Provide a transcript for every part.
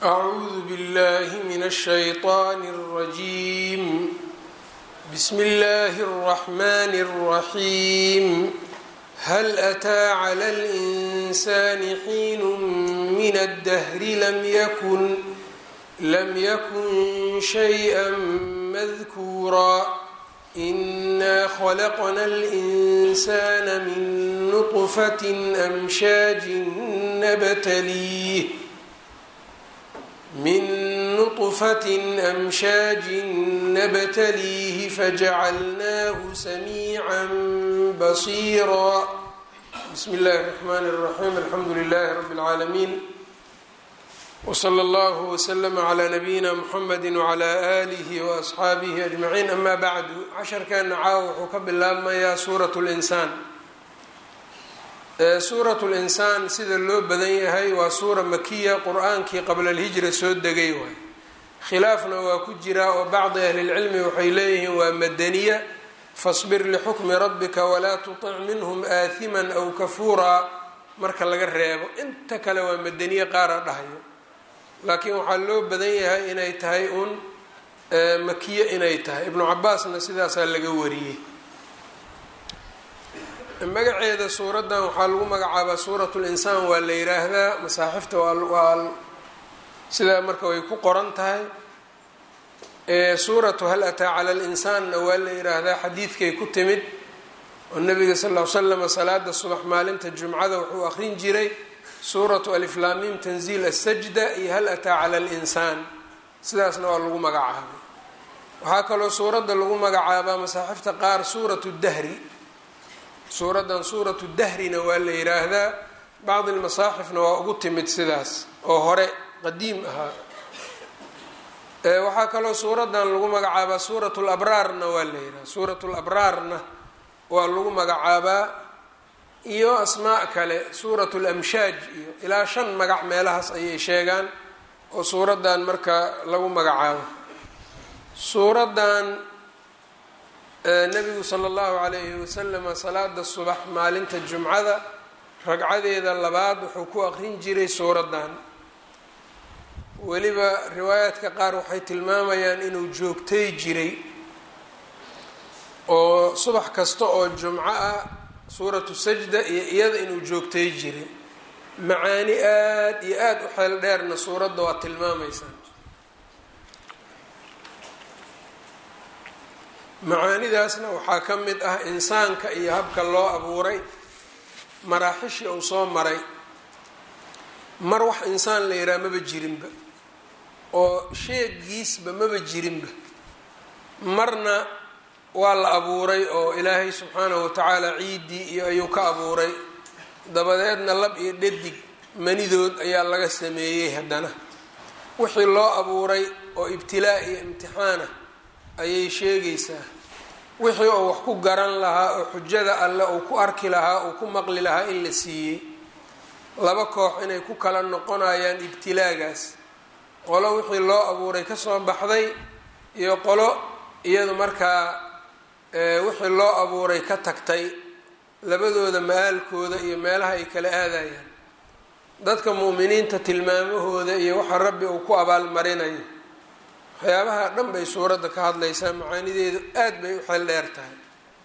أعوذ بالله من الشيطان الرجيم بسم الله الرحمن الرحيم هل أتى على الإنسان حين من الدهر لم يكن لم يكن شيئا مذكورا إنا خلقنا الإنسان من نطفة أمشاج نبتليه من نطفة أمشاج نبتليه فجعلناه سميعا بصيرا بسم الله الرحمن الرحيم الحمد لله رب العالمين وصلى الله وسلم على نبيina mحamedi وعlى آlih وأصxaabihi أجمaعiin ama bعdu casharkeena caawa wuxuu ka bilaabmayaa suuraة الإnsaan suuraة الإnsaan sida loo badan yahay waa suura makiya qur-aankii qabla اlhijra soo degay waay khilaafna waa ku jira oo bacdi ahli اlcilmi waxay leeyihiin waa madaniya faصbir lxukmi rabika walaa tuطic minhm aahima أw kafuuraa marka laga reebo inta kale waa madaniye qaara dhahayo laakiin waxaa loo badan yahay inay tahay uun makiye inay tahay ibnu cabaasna sidaasaa laga wariyey magaceeda suuraddan waxaa lagu magacaabaa suurat linsaan waa la yiraahdaa masaaxifta waa sidaa marka way ku qoran tahay suuratu hal ataa cala linsaanna waa la yiraahdaa xadiidkay ku timid oo nabiga sal l slam salaada subax maalinta jumcada wuxuu aqrin jiray suuratu aliflaamim tanziil asajda iyo hal ataa cala alinsaan sidaasna waa lagu magacaabay waxaa kaloo suuradda lagu magacaabaa masaaxifta qaar suuratu dahri suuraddan suuratu dahrina waa la yiraahdaa bacdi lmasaaxifna waa ugu timid sidaas oo hore qadiim ahaa waxaa kaloo suuraddan lagu magacaabaa suuratu labraarna waa la yiraahda suuratu labraarna waa lagu magacaabaa iyo asmaa kale suuratu lamshaaj iyo ilaa shan magac meelahaas ayay sheegaan oo suuraddan marka lagu magacaabo suuraddan nabigu sala allahu calayhi wasalama salaada subax maalinta jumcada ragcadeeda labaad wuxuu ku aqrin jiray suuraddan weliba riwaayaadka qaar waxay tilmaamayaan inuu joogtay jiray oo subax kasta oo jumco ah suuratu sajda iyo iyada inuu joogtay jiray macaani aada iyo aada u xeel dheerna suuradda waa tilmaamaysaa macaanidaasna waxaa ka mid ah insaanka iyo habka loo abuuray maraaxishii uu soo maray mar wax insaan la yidhaha maba jirinba oo sheegiisba maba jirinba marna waa la abuuray oo ilaahay subxaanahu watacaala ciiddii iyo ayuu ka abuuray dabadeedna lab iyo dhadig manidood ayaa laga sameeyey haddana wixii loo abuuray oo ibtilaa iyo imtixaana ayay sheegaysaa wixii uu wax ku garan lahaa oo xujada alle uu ku arki lahaa uu ku maqli lahaa in la siiyey laba koox inay ku kala noqonayaan ibtilaagaas qolo wixii loo abuuray kasoo baxday iyo qolo iyadu markaa wixii loo abuuray ka tagtay labadooda ma-aalkooda iyo meelaha ay kala aadayaan dadka mu'miniinta tilmaamahooda iyo waxa rabbi uu ku abaalmarinayo waxyaabaha dhan bay suuradda ka hadlaysaa macaanideedu aad bay u xeel dheer tahay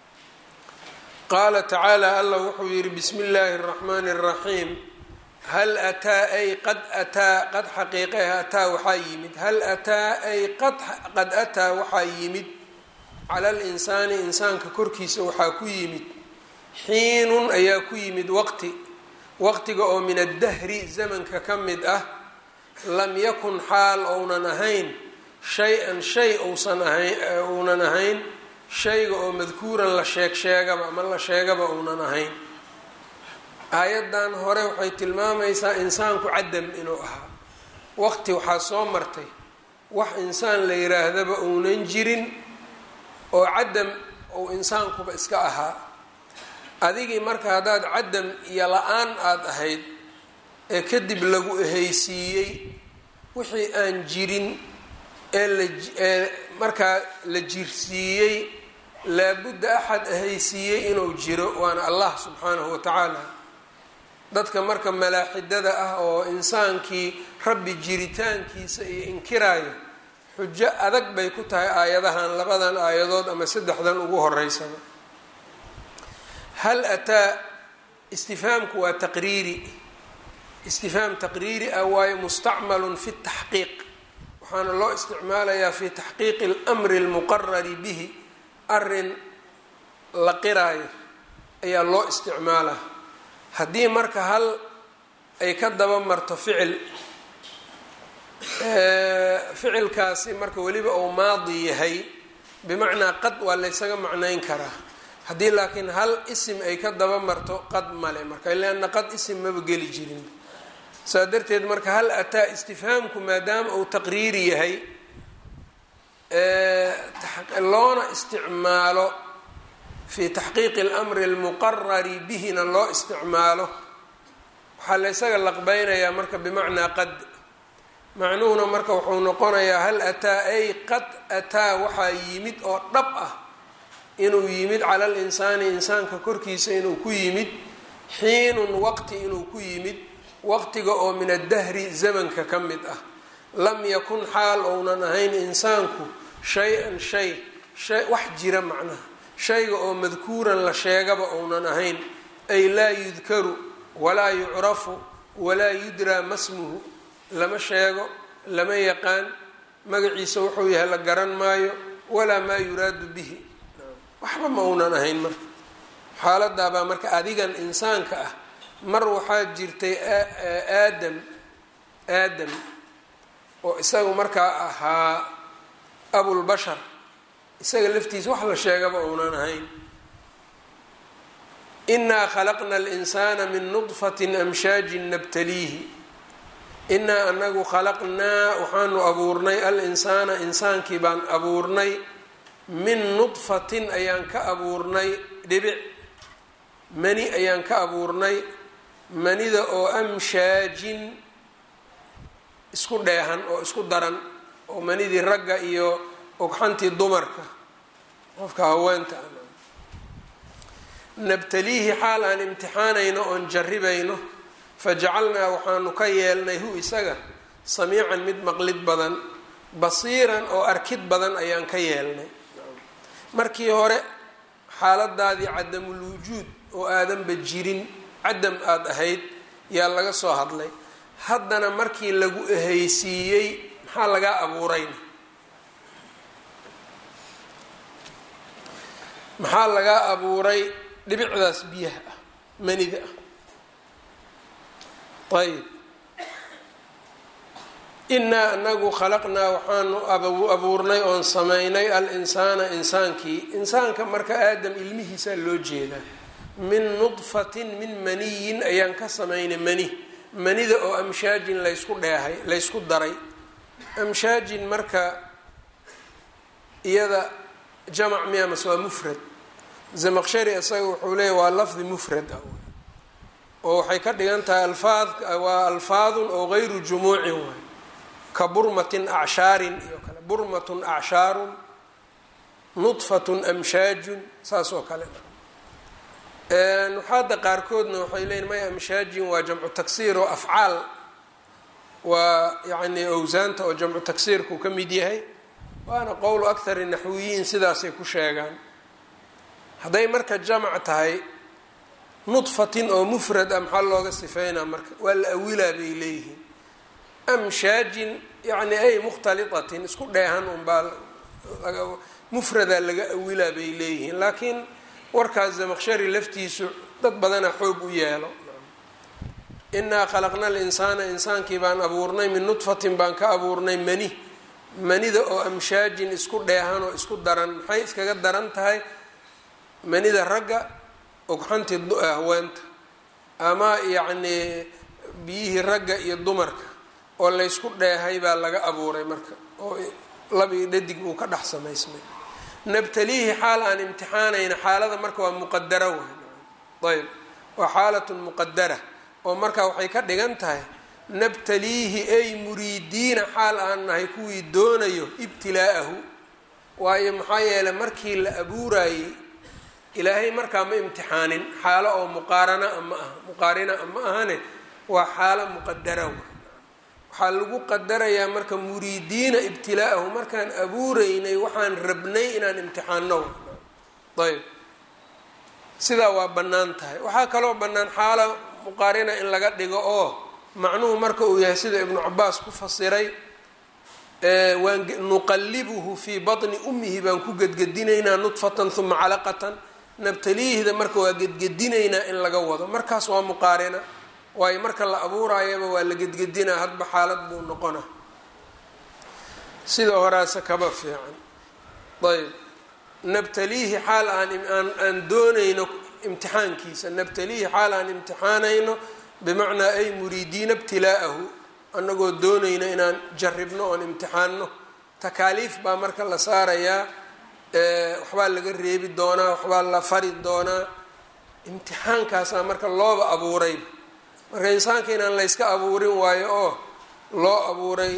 qaala tacaala allah wuxuu yidhi bismi illaahi araxmaani araxiim hal ataa ay qad ataa qad xaqiiqe ataa waxaa yimid hal ataa ay qad ataa waxaa yimid cala linsaani insaanka korkiisa waxaa ku yimid xiinun ayaa ku yimid waqti waqtiga oo min addahri zamanka ka mid ah lam yakun xaal ounan ahayn shay-an shay uusan ahayn uunan ahayn shayga oo madkuuran la sheeg sheegaba ama la sheegaba uunan ahayn aayaddan hore waxay tilmaamaysaa insaanku cadam inuu ahaa waqti waxaa soo martay wax insaan la yiraahdaba uunan jirin oo cadam ou insaankuba iska ahaa adigii marka haddaad cadam iyo la-aan aada ahayd ee kadib lagu ehaysiiyey wixii aan jirin ee laee markaa la jirsiiyey laabudda axad ahaysiiyey inuu jiro waana allah subxaanahu wa tacaala dadka marka malaaxidada ah oo insaankii rabbi jiritaankiisa iyo inkiraayo xujo adag bay ku tahay aayadahan labadan aayadood ama saddexdan ugu horeysaba hal ataa istifhaamku waa taqriiri istifhaam taqriiri ah waayo mustacmalun fi taxqiiq waxaana loo isticmaalayaa fi taxqiiqi اlmri اlmuqarari bihi arin la qiraayo ayaa loo isticmaalaa haddii marka hal ay ka daba marto ficil ficilkaasi marka weliba uu maadi yahay bimacnaa qad waa laysaga macnayn karaa haddii laakiin hal isim ay ka daba marto qad male marka leanna qad isim maba geli jirin saa darteed marka hal ataa istifhaamku maadaama uu taqriiri yahay loona isticmaalo fi taxqiiqi اlmri اlmuqarari bihina loo isticmaalo waxaa la ysaga laqbeynayaa marka bimacnaa qad macnuhuna marka wuxuu noqonayaa hal ataa ay qad ataa waxaa yimid oo dhab ah inuu yimid cala linsaani insaanka korkiisa inuu ku yimid xiinun waqti inuu ku yimid waqtiga oo min addahri zamanka ka mid ah lam yakun xaal ounan ahayn insaanku shay-an shay shay wax jira macnaha shayga oo madkuuran la sheegaba ounan ahayn ay laa yudkaru walaa yucrafu walaa yudraa masmuhu lama sheego lama yaqaan magaciisa wuxuu yahay la garan maayo walaa maa yuraadu bihi waxba ma uunan ahayn marka xaaladaabaa marka adigan insaanka ah mar waxaa jirtay aadam aadam oo isaga markaa ahaa abulbashar isaga laftiisa wax la sheegaba uunan ahayn inaa khalaqna alinsaana min nudfatin amshaajin nabtaliihi inaa anagu khalaqnaa waxaanu abuurnay al-insaana insaankii baan abuurnay min nudfatin ayaan ka abuurnay dhibic mani ayaan ka abuurnay manida oo amshaajin isku dheehan oo isku daran oo manidii ragga iyo ogxantii dumarka qofka haweenta nabtaliihi xaal aan imtixaanayno oon jarribayno fajacalnaa waxaanu ka yeelnay hu isaga samiican mid maqlid badan basiiran oo arkid badan ayaan ka yeelnay markii hore xaaladaadii cadamul wujuud oo aadanba jirin cadam aada ahayd yaa laga soo hadlay haddana markii lagu ehaysiiyey maxaa lagaa abuurayna maxaa lagaa abuuray dhibicdaas biyaha ah manida ah ayb inaa anagu khalaqnaa waxaanu abuurnay oon samaynay al-insaana insaankii insaanka marka aadam ilmihiisaa loo jeedaa min nudfatin min maniyin ayaan ka samaynay mani manida oo amshaajin laysku dheehay laysku daray amshaajin marka iyada jamac miya mase waa mufrad zamaqshari isaga wuxuu leeya waa lafdi mufrad ah oo waxay ka dhigan tahay alfaad waa alfaadun oo gayru jumuucin waay ka burmatin acshaarin iyo kale burmatun acshaarun nudfatun amshaajun saas oo kale nuxaada qaarkoodna waxay leeyiin maya amshaajin waa jamcu taksiir oo afcaal waa yacni owsaanta oo jamcu taksiirkuu ka mid yahay waana qowlu akhari naxwiyiin sidaasay ku sheegaan hadday marka jamac tahay nudfatin oo mufrad ah maxaa looga sifeynaa marka waa la awilaa bay leeyihiin amshaajin yacni ay mukhtaliatin isku dheehan unbaa mufradaa laga awilaa bay leeyihiin laakiin warkaas zamaqshari laftiisu dad badana xoog u yeelo inaa khalaqna alinsaana insaankii baan abuurnay min nudfatin baan ka abuurnay mani manida oo amshaajin isku dheehan oo isku daran maxay iskaga daran tahay manida ragga ogxantii haweenta ama yacnii biyihii ragga iyo dumarka oo laysku dheehay baa laga abuuray marka oo labii dhadig uu ka dhex samaysmay nabtaliihi xaal aan imtixaanayna xaalada marka waa muqadara waay ayb waa xaalatun muqadara oo marka waxay ka dhigan tahay nabtaliihi ay muriidiina xaal aan nahay kuwii doonayo ibtilaa'ahu waayo maxaa yeeley markii la abuurayey ilaahay markaa ma imtixaanin xaalo oo muqaarana a ma aha muqaarina a ma ahane waa xaalo muqadara waay waxaa lagu qadarayaa marka muriidiina ibtila'ahu markaan abuureynay waxaan rabnay inaan imtixaano ayb sidaa waa bannaan tahay waxaa kaloo bannaan xaala muqaarina in laga dhigo oo macnuhu marka uu yahay sida ibnu cabaas ku fasiray waan nuqallibuhu fii batni ummihi baan ku gedgedinaynaa nudfatan uma calaqatan nabtaliihda marka waa gedgedinaynaa in laga wado markaas waa muqaarina waayo marka la abuuraayaba waa la gedgedinaa hadba xaalad buu noqona sida horaase kaba fiican ayb nabtaliihi xaal aan aan doonayno imtixaankiisa nabtaliihi xaal aan imtixaanayno bimacnaa ay muriidiina ibtilaa'ahu annagoo doonayno inaan jarribno oon imtixaanno takaaliif baa marka la saarayaa waxbaa laga reebi doonaa waxbaa la fari doonaa imtixaankaasaa marka looba abuuray marka insaanka inaan layska abuurin waayo oo loo abuuray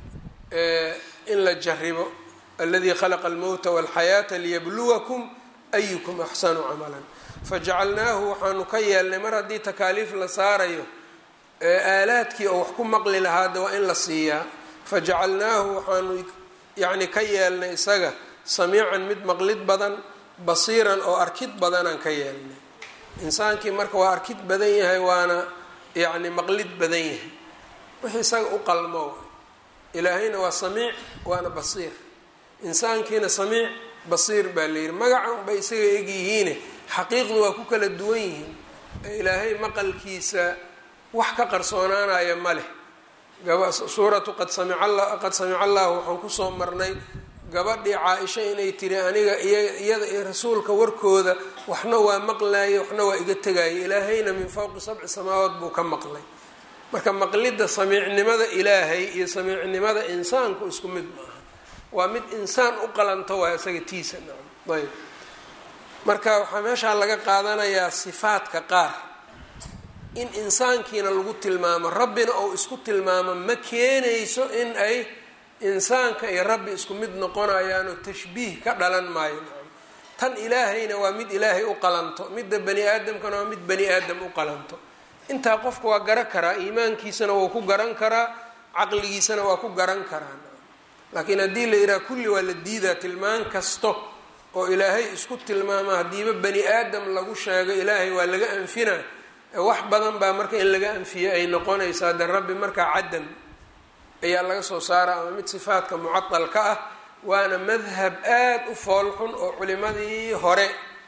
in la jarribo aladii khalaqa almowta walxayaata liyabluwakum ayukum axsanu camalan fajacalnaahu waxaanu ka yeelnay mar haddii takaaliif la saarayo aalaadkii oo wax ku maqli lahaada waa in la siiyaa fajacalnaahu waxaanu yacni ka yeelnay isaga samiican mid maqlid badan basiiran oo arkid badanaan ka yeelnay insaankii marka waa arkid badan yahay waana yacni maqlid badan yahay wixii isaga u qalmo ilaahayna waa samiic waana basiir insaankiina samiic basiir baa la yidhi magacan bay isaga egyihiine xaqiiqdu waa ku kala duwan yihiin ilaahay maqalkiisa wax ka qarsoonaanaya ma leh suuratu qad samica allahu waxaan kusoo marnay gabadhii caa-isha inay tiri aniga iyada iyo rasuulka warkooda waxna waa maqlaye waxna waa iga tegaya ilaahayna min fowqi sabci samaawaad buu ka maqlay marka maqlidda samiicnimada ilaahay iyo samiicnimada insaanku isku mid maaha waa mid insaan u qalanto waa isaga tiisa nacam ayb marka waxaa meeshaa laga qaadanayaa sifaadka qaar in insaankiina lagu tilmaamo rabbina ou isku tilmaamo ma keenayso in ay insaanka iyo rabbi isku mid noqonayaanoo tashbiih ka dhalan maayo tan ilaahayna waa mid ilaahay u qalanto midda bani aadamkana waa mid bani aadam u qalanto intaa qofka waa garan karaa iimaankiisana wuu ku garan karaa caqligiisana waa ku garan karaa laakiin haddii la yidhaha kulli waa la diidaa tilmaan kasto oo ilaahay isku tilmaama haddiiba bani aadam lagu sheego ilaahay waa laga anfina wax badan baa marka in laga anfiye ay noqonaysaa de rabbi markaa cadam ayaa laga soo saara ama mid sifaadka mucadalka ah waana madhab aada u foolxun oo culimadii hore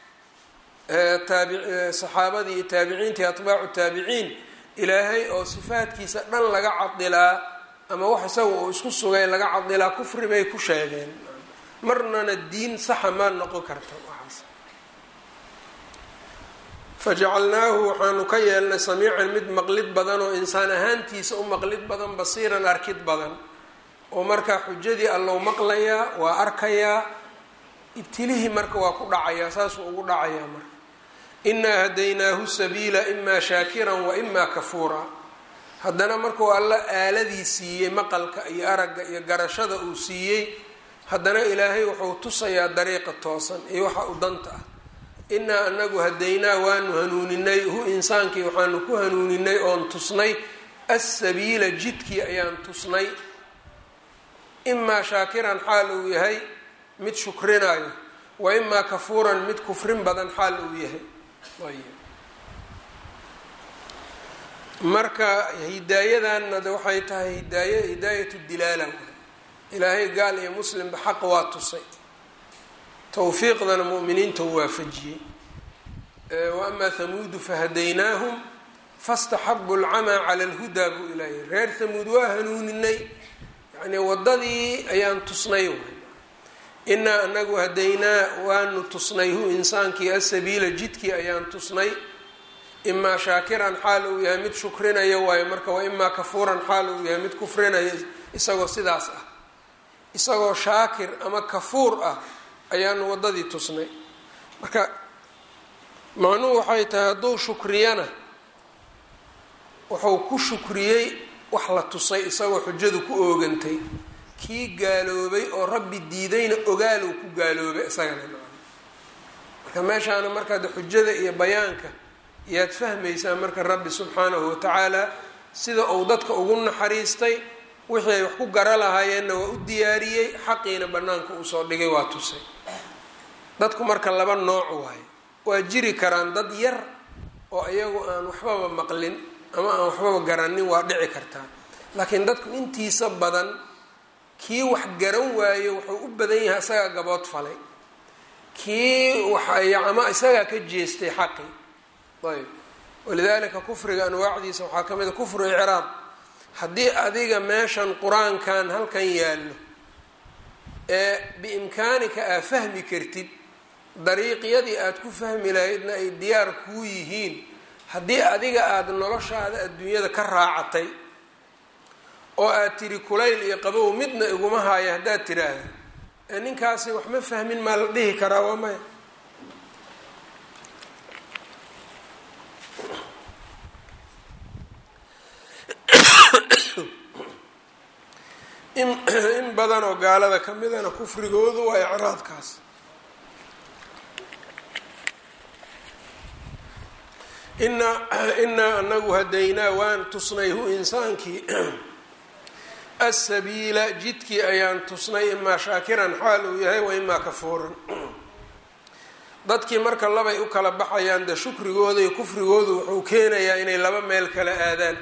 taabi saxaabadii iyo taabiciintii atbaacu taabiciin ilaahay oo sifaadkiisa dhan laga cadilaa ama wax isaga uu isku sugay laga cadilaa kufri bay ku sheegeen marnana diin saxa maa noqon karta waxaas fajacalnaahu waxaanu ka yeelnay samiican mid maqlid badan oo insaan ahaantiisa u maqlid badan basiiran arkid badan oo markaa xujadii allow maqlayaa waa arkayaa ibtilihii marka waa ku dhacayaa saasuu ugu dhacayaa marka inaa hadaynaahu sabiila imaa shaakiran wa imaa kafuura haddana markuu alla aaladii siiyey maqalka iyo aragga iyo garashada uu siiyey haddana ilaahay wuxuu tusayaa dariiqa toosan iyo waxa u danta ah inaa anagu hadaynaa waanu hanuuninay hu insaankii waxaanu ku hanuuninay oon tusnay assabiila jidkii ayaan tusnay imaa shaakiran xaal uu yahay mid shukrinayo wa imaa kafuuran mid kufrin badan xaal uu yahay marka hidaayadanna de waxay tahay hidaaya hidaayatu dilaala ilaahay gaal iyo muslimba xaq waa tusay towfiiqdana mu'miniinta u waafajiyey wa amaa hamuudu fahadaynaahum fastaxabu alcamaa cala alhudaa buu ilaahay reer hamuud waa hanuuninay yacnii waddadii ayaan tusnay inaa anagu hadaynaa waanu tusnay hu insaankii asabiila jidkii ayaan tusnay imaa shaakiran xaal uu yahay mid shukrinaya waayo marka wa imaa kafuuran xaal uu yahay mid kufrinaya isagoo sidaas ah isagoo shaakir ama kafuur ah ayaanu waddadii tusnay marka macnuhu waxay tahay hadduu shukriyana wuxuu ku shukriyey wax la tusay isagoo xujadu ku oogantay kii gaaloobay oo rabbi diidayna ogaaluu ku gaaloobay isagana marka meeshaana markaad xujada iyo bayaanka yaad fahmaysaa marka rabbi subxaanahu watacaala sida uu dadka ugu naxariistay wixii ay wax ku gara lahaayeenna waa u diyaariyey xaqiina bannaanka uu soo dhigay waa tusay dadku marka laba nooc waaye waa jiri karaan dad yar oo iyagu aan waxbaba maqlin ama aan waxbaba garanin waa dhici kartaa laakiin dadku intiisa badan kii wax garan waayo wuxuu u badan yahay isagaa gabood falay kii waxay ama isagaa ka jeestay xaqi ayb walidaalika kufriga anwaacdiisa waxaa ka mid a kufru icraab haddii adiga meeshan qur-aankan halkan yaallo ee biimkaanika aa fahmi kartid dariiqyadii aada ku fahmi lahaydna ay diyaar kuu yihiin haddii adiga aada noloshaada adduunyada ka raacatay oo aad tiri kulayl iyo qabow midna iguma haayo haddaad tiraahdo ee ninkaasi wax ma fahmin maa la dhihi karaa waa maya in in badan oo gaalada ka midana kufrigoodu waa icraadkaas inaa inaa anagu hadaynaa waan tusnay hu insaankii asabiila jidkii ayaan tusnay imaa shaakiran xaal uu yahay wa imaa kafuuran dadkii marka labay u kala baxayaan de shukrigooda iyo kufrigoodu wuxuu keenayaa inay laba meel kala aadaan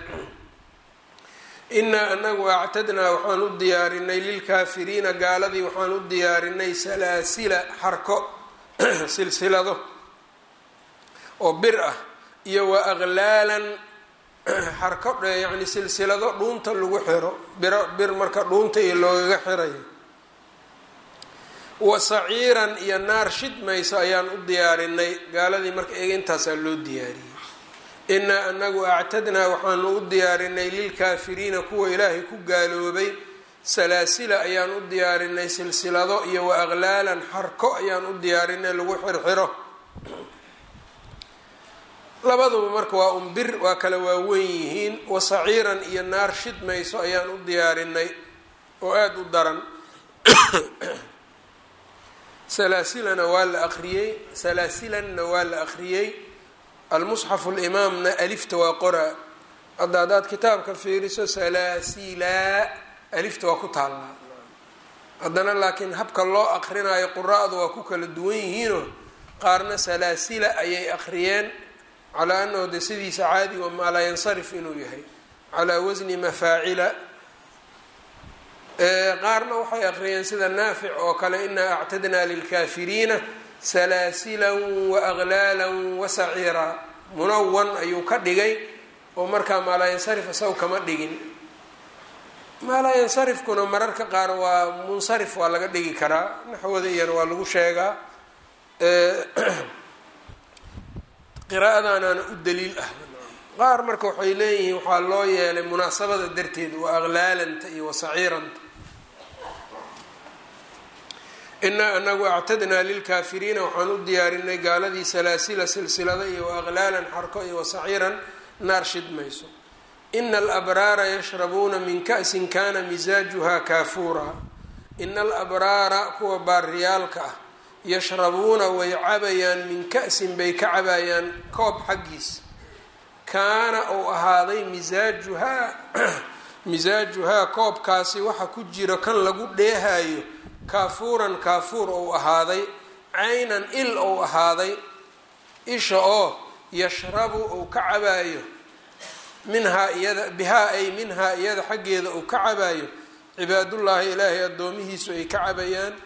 inaa anagu actadnaa waxaan u diyaarinay lilkaafiriina gaaladii waxaan u diyaarinay salaasila xarko silsilado oo bir ah iyo wa aqlaalan xarko yani silsilado dhuunta lagu xiro biro bir marka dhuunta iyo loogaga xirayo wa saciiran iyo naar shidmayso ayaan u diyaarinay gaaladii marka eega intaasaa loo diyaariyey inaa anagu actadnaa waxaanu u diyaarinay lilkaafiriina kuwa ilaahay ku gaaloobay salaasila ayaan u diyaarinay silsilado iyo wa aqlaalan xarko ayaan u diyaarinay lagu xirxiro labaduba marka waa un bir waa kala waaweyn yihiin wa saciiran iyo naar shidmayso ayaan u diyaarinay oo aada u daran salaasilana waa la aqriyey salaasilanna waa la aqriyey almusxafu limaamna alifta waa qoraa hadda haddaad kitaabka fiiriso salaasila alifta waa ku taallaa haddana laakiin habka loo aqrinayo qura-du waa ku kala duwan yihiinoo qaarna salaasila ayay aqriyeen calaa anahu de sidiisa caadi wa maa laa yansarif inuu yahay calaa wasni mafaacila qaarna waxay aqriyeen sida naafic oo kale inaa actadnaa lilkaafiriina salaasilan wa aqlaalan wa saciira munawan ayuu ka dhigay oo markaa maalaa yansarif isaga kama dhigin maalaa yansarifkuna mararka qaar waa munsarif waa laga dhigi karaa naxwada iyana waa lagu sheegaa qiraa'adaanaana u daliil ah qaar marka waxay leeyihiin waxaa loo yeelay munaasabada darteed waa aqlaalanta iyo wasaciiranta inaa anagu actadnaa lilkaafiriina waxaan u diyaarinay gaaladii salaasila silsilada iyo aqlaalan xarko iyo wasaciiran naar shidmayso ina alabraara yashrabuuna min ka'sin kana misaajuha kaafuura ina alabraara kuwa baariyaalka ah yashrabuuna way cabayaan min ka'sin bay ka cabayaan koob xaggiis kaana uu ahaaday misaajuhaa misaajuhaa koobkaasi waxa ku jiro kan lagu dheehayo kaafuuran kaafuur ou ahaaday caynan il ou ahaaday isha oo yashrabu uu ka cabaayo minhaa iyada bihaa ay minhaa iyada xaggeeda uu ka cabaayo cibaadullaahi ilaahay addoomihiisu ay ka cabayaan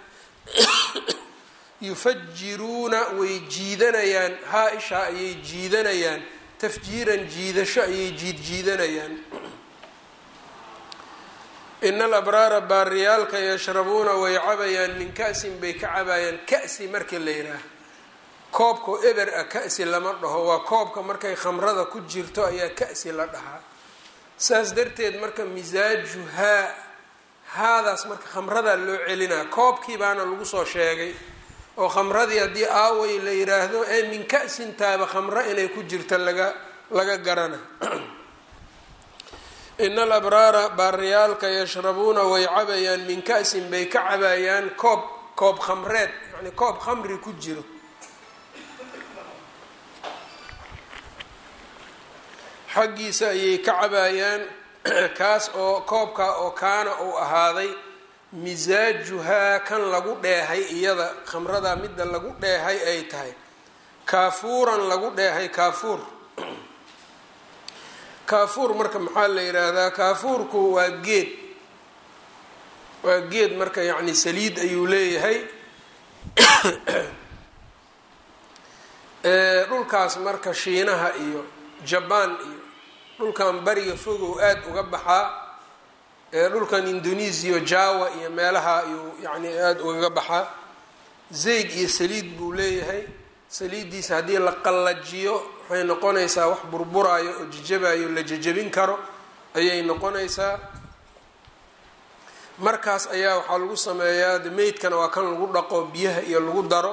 yufajiruuna way jiidanayaan haa ishaa ayay jiidanayaan tafjiiran jiidasho ayay jiidjiidanayaan ina alabraara baariyaalka yashrabuuna way cabayaan min ka'sin bay ka cabayaan ka'si markii la yidhaaha koobka eber ah ka'si lama dhaho waa koobka markay khamrada ku jirto ayaa ka'si la dhahaa saas darteed marka misaajuhaa haadaas marka khamradaa loo celinaa koobkii baana lagu soo sheegay oo khamradii haddii aaway la yiraahdo ee min ka'sin taaba khamro inay ku jirto laga laga garana ina alabraara baariyaalka yashrabuuna way cabayaan min ka'sin bay ka cabayaan koob koob khamreed yani koob khamri ku jiro xaggiisa ayay ka cabayaan kaas oo koobka oo kaana uu ahaaday misaajuhaa kan lagu dheehay iyada khamrada midda lagu dheehay ay tahay kaafuuran lagu dheehay kaafuur kaafuur marka maxaa la yidhaahdaa kaafuurku waa geed waa geed marka yacni saliid ayuu leeyahay dhulkaas marka shiinaha iyo jabaan iyo dhulkan bariga fogow aada uga baxaa dhulkan indonesiya jawa iyo meelaha ayuu yani aada ugaga baxaa zayd iyo saliid buu leeyahay saliiddiisa haddii la qallajiyo waxay noqonaysaa wax burburaayo oo jajabayo la jajabin karo ayay noqonaysaa markaas ayaa waxaa lagu sameeyaa de meydkana waa kan lagu dhaqo biyaha iyo lagu daro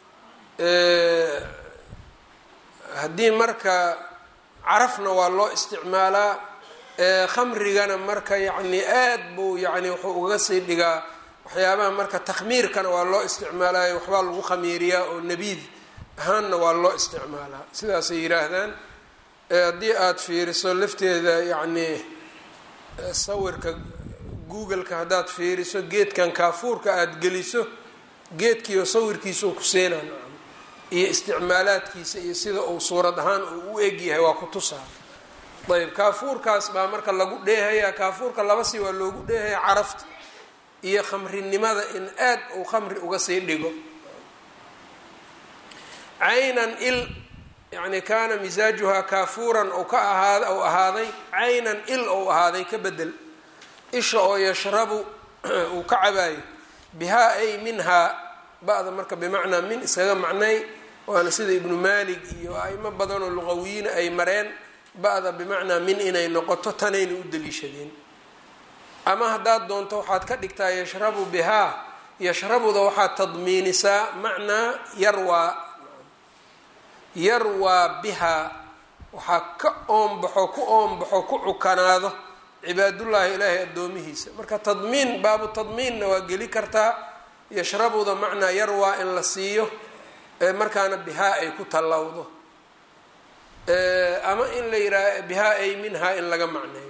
haddii marka carafna waa loo isticmaalaa khamrigana marka yacni aad buu yani wuxuu uga sii dhigaa waxyaabaha marka takhmiirkana waa loo isticmaalayo waxbaa lagu khamiiriyaa oo nabiid ahaanna waa loo isticmaalaa sidaasay yidhaahdaan haddii aada fiiriso lafteeda yacni sawirka google-ka haddaad fiiriso geedkan kaafuurka aada geliso geedkiioo sawirkiisao ku seenaan iyo isticmaalaadkiisa iyo sida uu suurad ahaan uu u egyahay waa ku tusaa ayb kaafuurkaas baa marka lagu dheehayaa kaafuurka laba si waa loogu dheehaya carafta iyo khamrinimada in aad uu khamri uga sii dhigo caynan il yani kaana misaajuhaa kaafuuran ou ka ahaad ou ahaaday caynan il ou ahaaday ka bedel isha oo yashrabu uu ka cabaayo bihaa ay minhaa ba-da marka bimacnaa min iskaga macnay waana sida ibnu maalik iyo aimo badanoo luqawiyiina ay mareen ba-da bimacnaa min inay noqoto tanayna u daliishadeen ama haddaad doonto waxaad ka dhigtaa yashrabu bihaa yashrabuda waxaad tadmiinisaa macnaa yarwaa yarwaa bihaa waxaa ka oombaxo ku oombaxo ku cukanaado cibaadullaahi ilaahay addoomihiisa marka tadmiin baabu tadmiinna waa geli kartaa yashrabuda macnaa yarwaa in la siiyo markaana bihaa ay ku tallawdo ama in la yidhaha bihaa ay minhaa in laga macneeyo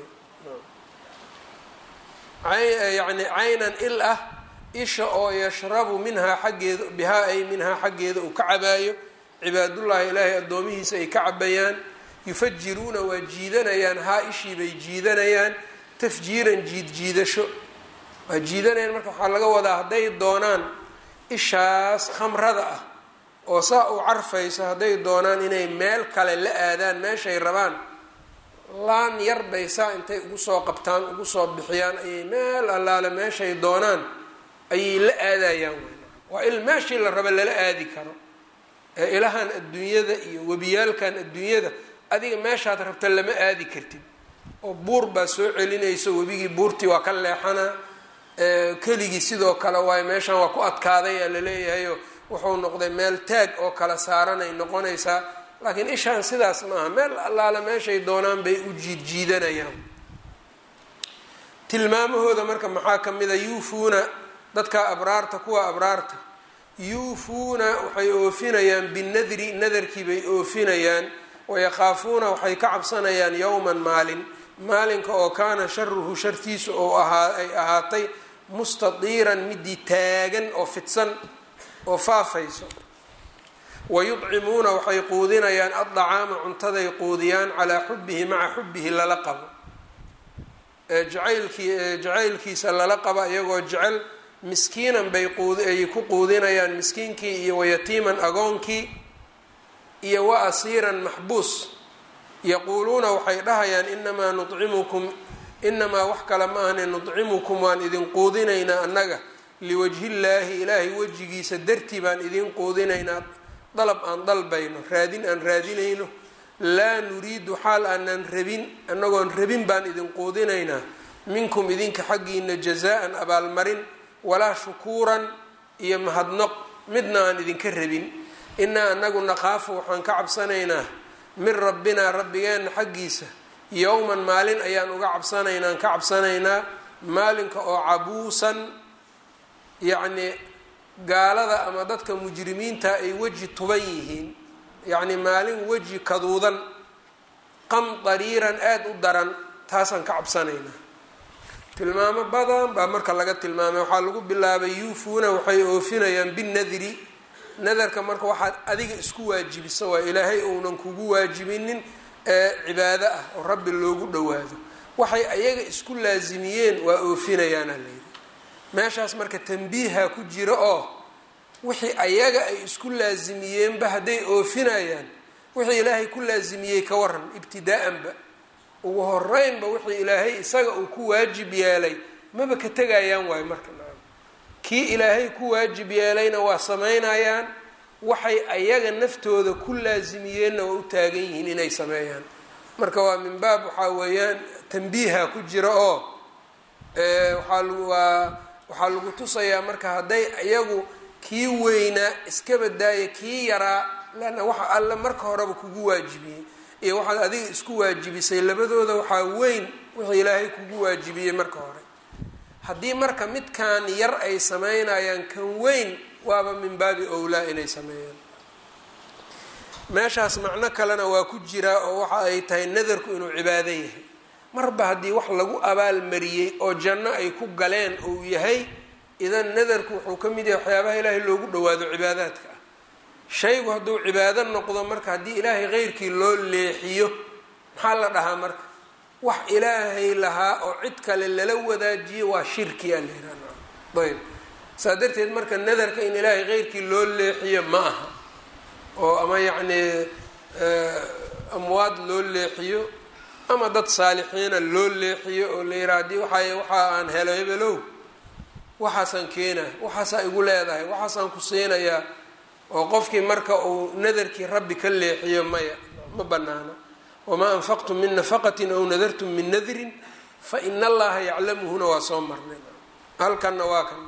yani caynan il ah isha oo yashrabu minhaa xaggeeda bihaa ay minhaa xaggeeda uu ka cabaayo cibaadullaahi ilaahay addoomihiisa ay ka cabayaan yufajiruuna waa jiidanayaan haa ishii bay jiidanayaan tafjiiran jiid jiidasho waa jiidanayaan marka waxaa laga wadaa hadday doonaan ishaas khamrada ah oo saa u carfayso hadday doonaan inay meel kale la aadaan meeshay rabaan laan yar bay saa intay ugu soo qabtaan ugu soo bixiyaan ayay meel allaale meeshay doonaan ayay la aadayaan waa il meeshii la raba lala aadi karo ee ilahan adduunyada iyo webiyaalkan adduunyada adiga meeshaad rabta lama aadi kartid oo buur baa soo celinayso webigii buurtii waa ka leexanaa keligii sidoo kale waayo meeshan waa ku adkaaday aa laleeyahayo wuxuu noqday meel taag oo kala saaranay noqonaysaa laakiin ishaan sidaas maaha meel allaale meeshay doonaan bay u jiid jiidanayaan tilmaamahooda marka maxaa ka mid a yuufuuna dadka abraarta kuwa abraarta yuufuuna waxay oofinayaan binadri nadarkii bay oofinayaan wayakaafuuna waxay ka cabsanayaan yowman maalin maalinka oo kaana sharuhu shartiisu oo ahaa ay ahaatay mustadiiran midii taagan oo fidsan oo faafayso wayudcimuuna waxay quudinayaan addacaama cuntaday quudiyaan calaa xubihi maca xubihi lala qabo jacaylkii jacaylkiisa lala qaba iyagoo jecel miskiinan bay quuay ku quudinayaan miskiinkii iyo wayatiiman agoonkii iyo wa asiiran maxbuus yaquuluuna waxay dhahayaan inamaa nucimukum inamaa wax kale ma ahne nudcimukum waan idin quudinaynaa annaga liwajhillaahi ilaahay wejigiisa dartii baan idin quudinaynaa dalab aan dalbayno raadin aan raadinayno laa nuriidu xaal aanan rabin annagoon rabin baan idin quudinaynaa minkum idinka xaggiina jazaa-an abaalmarin walaa shukuuran iyo mahadnoq midna aan idinka rabin inaa anagu naqaafu waxaan ka cabsanaynaa min rabbinaa rabbigeenna xaggiisa yowman maalin ayaan uga cabsanaynaa aan ka cabsanaynaa maalinka oo cabuusan yacnii gaalada ama dadka mujrimiinta ay weji tuban yihiin yacni maalin weji kaduudan qam dariiran aada u daran taasaan ka cabsanaynaa tilmaamo badan baa marka laga tilmaamay waxaa lagu bilaabay yuufuuna waxay oofinayaan binadri nadarka marka waxaad adiga isku waajibisa waa ilaahay uunan kugu waajibinin ee cibaado ah oo rabbi loogu dhowaado waxay ayaga isku laasimiyeen waa oofinayaana layidhi meeshaas marka tambiiha ku jira oo wixii ayaga ay isku laasimiyeenba hadday oofinayaan wixii ilaahay ku laasimiyey ka waran ibtidaa-anba ugu horeynba wixii ilaahay isaga uu ku waajib yeelay maba ka tegayaan waayo marka kii ilaahay ku waajib yeelayna waa samaynayaan waxay ayaga naftooda ku laasimiyeenna waa u taagan yihiin inay sameeyaan marka waa min baab waxaa weeyaan tambiiha ku jira oo waaa waa waxaa lagu tusayaa marka hadday iyagu kii weynaa iska badaaya kii yaraa leanna waxa alle marka horeba kugu waajibiyey iyo waxaad adiga isku waajibisay labadooda waxaa weyn wixii ilaahay kugu waajibiyey marka hore haddii marka midkan yar ay sameynayaan kan weyn waaba min baabi owlaa inay sameeyaan meeshaas macno kalena waa ku jiraa oo waxa ay tahay nadarku inuu cibaado yahay marba haddii wax lagu abaalmariyey oo janno ay ku galeen uu yahay idan nadarku wuxuu ka mid yahay waxyaabaha ilaahay loogu dhawaado cibaadaadka ah shaygu hadduu cibaado noqdo marka haddii ilaahay keyrkii loo leexiyo maxaa la dhahaa marka wax ilaahay lahaa oo cid kale lala wadaajiyo waa shirki a la ayb saa darteed marka nadarka in ilaahay keyrkii loo leexiyo ma aha oo ama yacnii amwaad loo leexiyo ama dad saalixiina loo leexiyo oo la yiraa haddii waay waxa aan helo hebelow waxaasaan keenaya waxaasaa igu leedahay waxaasaan ku siinayaa oo qofkii marka uu nadarkii rabbi ka leexiyo maya ma banaana wamaa anfaqtum min nafaqatin aw nadartum min nadrin fa ina allaha yaclamuhuna waa soo marnay halkanna waa kan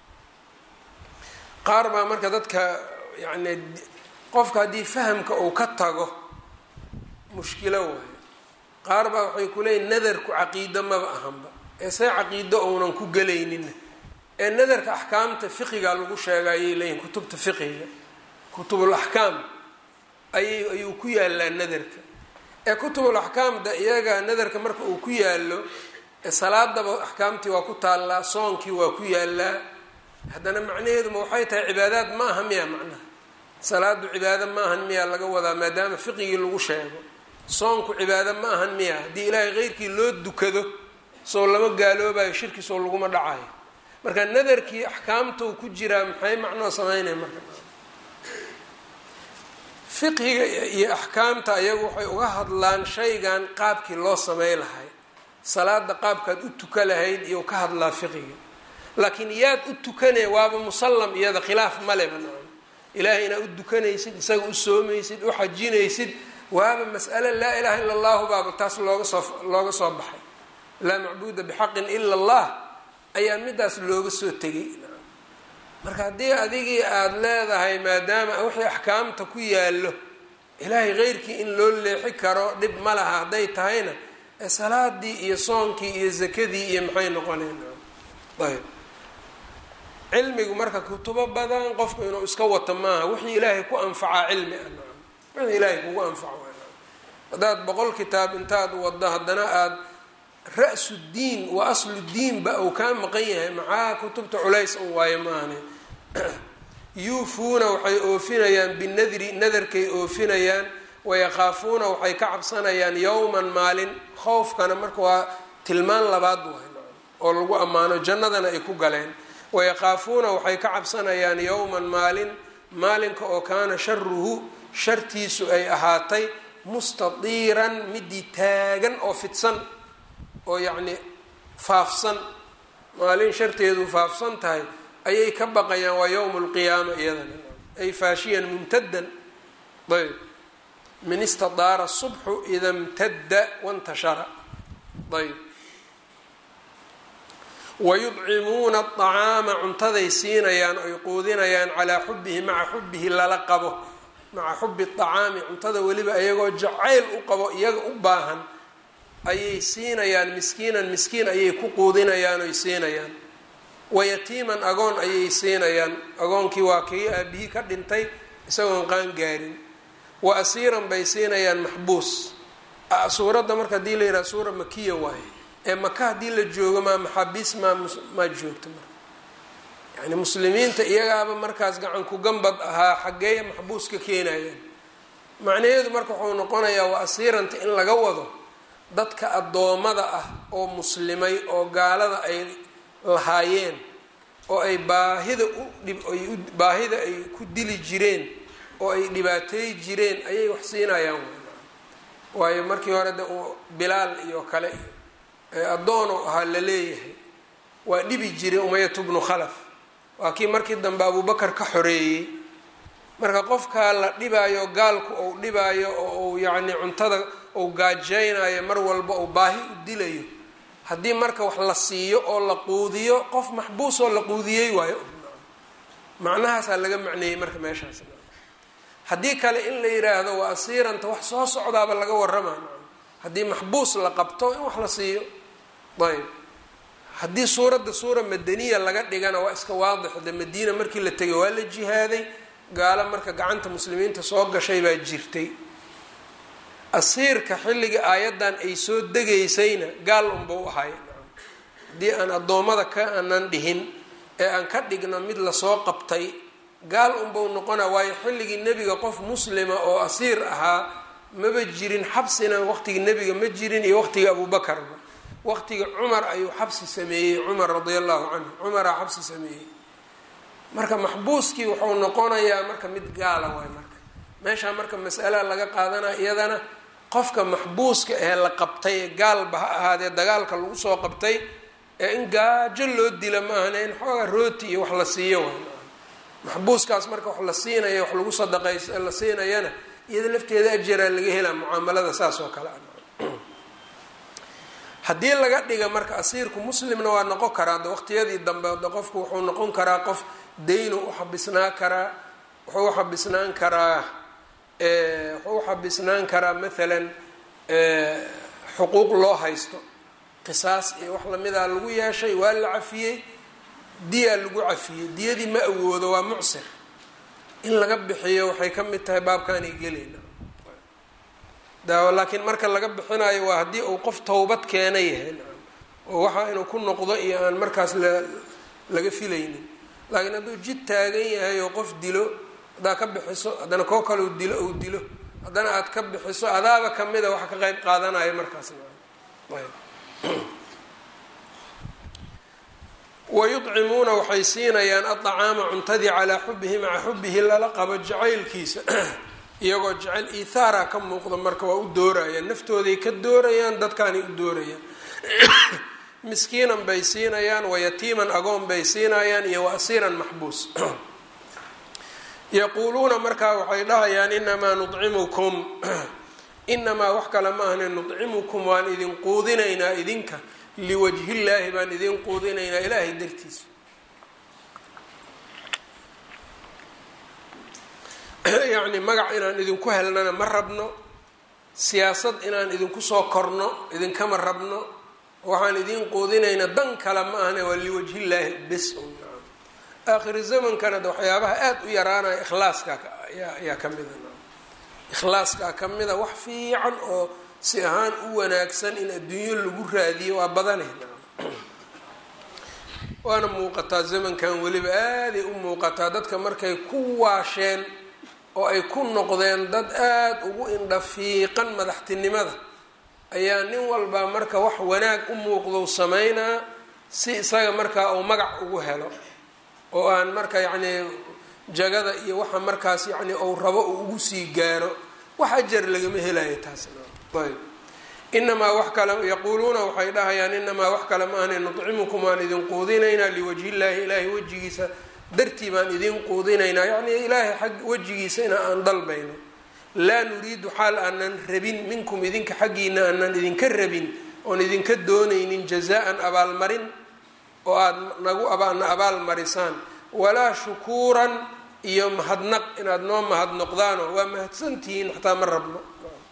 qaar baa marka dadka yani qofka haddii fahamka uu ka tago mushkilo waayo qaar baa waxay ku leeyihin nadarku caqiido maba ahanba ee see caqiido ounan ku gelaynin ee nadarka axkaamta fiqiga lagu sheega ayay leeyihin kutubta fiqiga kutubul axkaam ayay ayuu ku yaalaa nadarka ee kutubul axkaamda iyaga nadarka marka uu ku yaalo salaadaba axkaamtii waa ku taallaa soonkii waa ku yaalaa haddana macnaheeduma waxay tahay cibaadaad ma aha miya macnaha salaadu cibaado ma ahan miya laga wadaa maadaama fiqigii lagu sheego soonku cibaado ma ahan miya haddii ilaahay keyrkii loo dukado soo lama gaaloobayo shirki soo laguma dhacayo marka nadarkii axkaamtou ku jiraa maxay macnoo sameynaya marka fiqhiga iyo axkaamta ayagu waxay uga hadlaan shaygan qaabkii loo samey lahay salaada qaabkaad u tuka lahayd iyo ka hadlaa fiqiga laakiin yaad u tukanee waaba musallam iyada khilaaf maleba nacam ilaahay inaad u dukanaysid isaga u soomaysid u xajinaysid waaba mas'ale laa ilaha ila allahu baaba taas looga soo looga soo baxay laa macbuuda bixaqin ila allah ayaa midaas looga soo tegay marka haddii adigii aada leedahay maadaama wixii axkaamta ku yaallo ilaahay keyrkii in loo leexi karo dhib ma laha hadday tahayna ee salaadii iyo soonkii iyo zakadii iyo maxay noqoneen ayb cilmigu marka kutubo badan qofku inuu iska wato maaha wixii ilaahay ku anfacaa cilmi ah wixii ilaahay kugu anfaco haddaad boqol kitaab intaad waddo haddana aada ra-su diin wa aslu diinba uu kaa maqan yahay maxaa kutubta culays un waayo maahane yuufuuna waxay oofinayaan binadri nadarkay oofinayaan wayaqaafuuna waxay ka cabsanayaan yowman maalin khowfkana marka waa tilmaan labaad waay oo lagu ammaano jannadana ay ku galeen wayaqaafuuna waxay ka cabsanayaan yowman maalin maalinka oo kaana sharuhu shartiisu ay ahaatay mustadiiran midii taagan oo fidsan oo yacni faafsan maalin sharteedu faafsan tahay ayay ka baqayaan waa yowmu lqiyaama iyadana ay faashiyan mumtadan ayb min istadaara subxu ida mtadda wantashara ayb wayudcimuuna aطacaama cuntaday siinayaan oy quudinayaan calaa xubihi maca xubihi lala qabo maca xubi acaami cuntada weliba iyagoo jacayl u qabo iyaga u baahan ayay siinayaan miskiinan miskiin ayay ku quudinayaan oy siinayaan wayatiiman agoon ayay siinayaan agoonkii waa kii aabihii ka dhintay isagoon qaan gaarin wa asiiran bay siinayaan maxbuus suuradda marka hadii la yidhaha suura makiya waaye ee maka haddii la joogo maa maxaabiis maa maa joogto marka yani muslimiinta iyagaaba markaas gacan ku gambad ahaa xaggeeya maxbuuska keenayaan macnaheedu marka wuxuu noqonayaa waa asiiranta in laga wado dadka addoommada ah oo muslimay oo gaalada ay lahaayeen oo ay baahida uay baahida ay ku dili jireen oo ay dhibaateey jireen ayay wax siinayaan waayo markii hore de bilaal iyo kale addoon oo ahaa la leeyahay waa dhibi jiray umayatu bnu khalaf waa kii markii dambe abubakar ka xoreeyey marka qofkaa la dhibaayo gaalku ou dhibaayo oo uu yacni cuntada uu gaajeynayo mar walba uu baahi u dilayo haddii marka wax la siiyo oo la quudiyo qof maxbuus oo la quudiyey waayo macnahaasaa laga macneeyey marka meeshaas haddii kale in la yiraahdo waa asiiranta wax soo socdaaba laga warama haddii maxbuus la qabto in wax la siiyo ayb haddii suuradda suura madaniya laga dhigana waa iska waadix de madiina markii la tegay waa la jihaaday gaalo marka gacanta muslimiinta soo gashay baa jirtay asiirka xilliga aayaddan ay soo degaysayna gaal unbau ahay haddii aan addoommada ka aanan dhihin ee aan ka dhigno mid lasoo qabtay gaal unbau noqona waayo xilligii nebiga qof muslima oo asiir ahaa maba jirin xabsina waqtigii nebiga ma jirin iyo waqtigii abuubakarba waqtigii cumar ayuu xabsi sameeyey cumar radia allahu canhu cumaraa xabsi sameeyey marka maxbuuskii wuxuu noqonayaa marka mid gaala waay marka meeshaa marka mas'alaa laga qaadanaya iyadana qofka maxbuuska ee la qabtay ee gaalba ha ahaadee dagaalka lagu soo qabtay ee in gaajo loo dila ma ahane in xoogaa rooti iyo wax la siiyo waay maxbuuskaas marka wax la siinaya wax lagu sadaqays la siinayana iyada lafteeda ajaraa laga helaa mucaamalada saas oo kale a haddii laga dhiga marka asiirku muslimna waa noqon karaa de waqtiyadii dambe de qofku wuxuu noqon karaa qof daynu uxabisnaa karaa wuxuu uxabisnaan karaa wuxuu uxabisnaan karaa maalan xuquuq loo haysto qisaas iyo wax lamidaa lagu yeeshay waa la cafiyey diyaa lagu cafiyey diyadii ma awoodo waa mucsir in laga bixiyo waxay ka mid tahay baabkaanay gelayna daawo laakiin marka laga bixinayo waa haddii uu qof towbad keena yahay oo waxa inuu ku noqdo iyo aan markaas la laga filaynin laakiin hadduu jid taagan yahay oo qof dilo haddaa ka bixiso haddana koo kale u dilo ou dilo haddana aad ka bixiso adaaba kamida waxa ka qeyb qaadanaya markaas wayucimuuna waxay siinayaan aacaama cuntadii calaa xubihi maca xubihi lala qabo jacaylkiisa iyagoo jecel iithaara ka muuqda marka waa u doorayaan naftooday ka doorayaan dadkaanay u doorayaan miskiinan bay siinayaan wayatiiman agoon bay siinayaan iyo wa asiiran maxbuus yaquuluuna markaa waxay dhahayaan inamaa nucimukum inamaa wax kale ma ahne nucimukum waan idin quudinaynaa idinka liwajhillaahi baan idin quudinaynaa ilaahay dartiisa yacni magac inaan idinku helnana ma rabno siyaasad inaan idinku soo korno idinkama rabno waxaan idin quudinaynaa dan kale ma ahne waa liwajhillaahi bes un aakhiri zamankana de waxyaabaha aada u yaraanaya ikhlaaska ayaa ka mida ikhlaaskaa ka mida wax fiican oo si ahaan u wanaagsan in adduunyo lagu raadiyo waa badanay waana muuqataa zamankan weliba aaday u muuqataa dadka markay ku waasheen oo ay ku noqdeen dad aada ugu indhafiiqan madaxtinimada ayaa nin walbaa marka wax wanaag u muuqdou sameynaa si isaga markaa uu magac ugu helo oo aan marka yacnii jagada iyo waxa markaas yacni uu rabo uu ugu sii gaaro wax ajar lagama helayo taasna ayb inamaa wax kale yaquuluuna waxay dhahayaan inamaa wax kale ma ahne nucimukum waan idin quudinaynaa liwajhillaahi ilaahay wejigiisa dartii baan idin quudinaynaa yacnii ilaahay xag wejigiisa ina aan dalbayno laa nuriidu xaal aanan rabin minkum idinka xaggiina aanan idinka rabin oon idinka doonaynin jazaan abaalmarin oo aada nagu na abaal marisaan walaa shukuuran iyo mahadnaq inaad noo mahadnoqdaano waa mahadsantihiin xataa ma rabno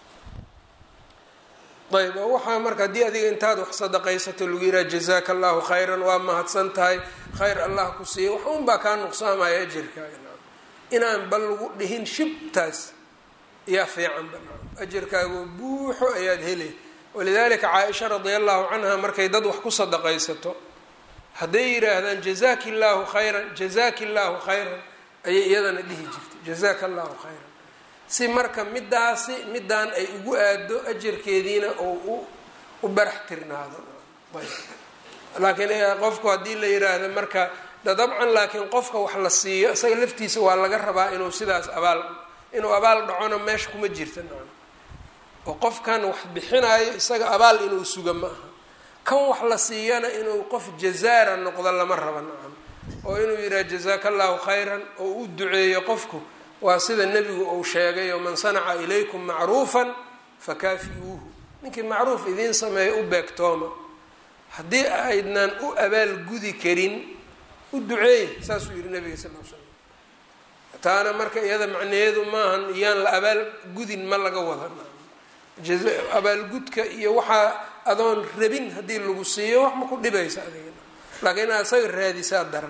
ayb oo waxaa marka haddii adiga intaad wax sadaqaysato lagu yiraha jazaaka allahu khayran waa mahadsan tahay khayr allah ku siiya wax un baa kaa nuqsaamaya ajarkaaga inaan bal lagu dhihin shibtaas yaa fiicanba ajarkaago buuxo ayaad helay walidalika caaisha radi allahu canha markay dad wax ku sadaqaysato hadday yidhaahdaan jazaki llaahu khayran jazaki llaahu khayran ayay iyadana dhihi jirtay jazaka allahu khayran si marka midaasi midaan ay ugu aado ajarkeediina oo u barax tirnaado laakiin qofku haddii la yiraahdo marka da dabcan laakiin qofka wax la siiyo isaga laftiisa waa laga rabaa inuu sidaas abaal inuu abaal dhacona meesha kuma jirta nacam oo qofkan wax bixinaayo isaga abaal inuu suga ma aha kan wax la siiyana inuu qof jazaara noqdo lama raba nacam oo inuu yidhaha jazaaka allahu khayran oo u duceeyo qofku waa sida nebigu uu sheegay oo man sanaca ilaykum macruufan fakaafi-uuhu ninkii macruuf idiin sameeya u beegtooma haddii aydnaan u abaalgudi karin u duceeya saasuu yihi nabiga sal l slam taana marka iyada macnaheedu maahan iyaan la abaalgudin ma laga wada abaalgudka iyo waxaa adoon rabin haddii lagu siiyo wax ma ku dhibaysa adiga laakiin inaad isaga raadisaa daran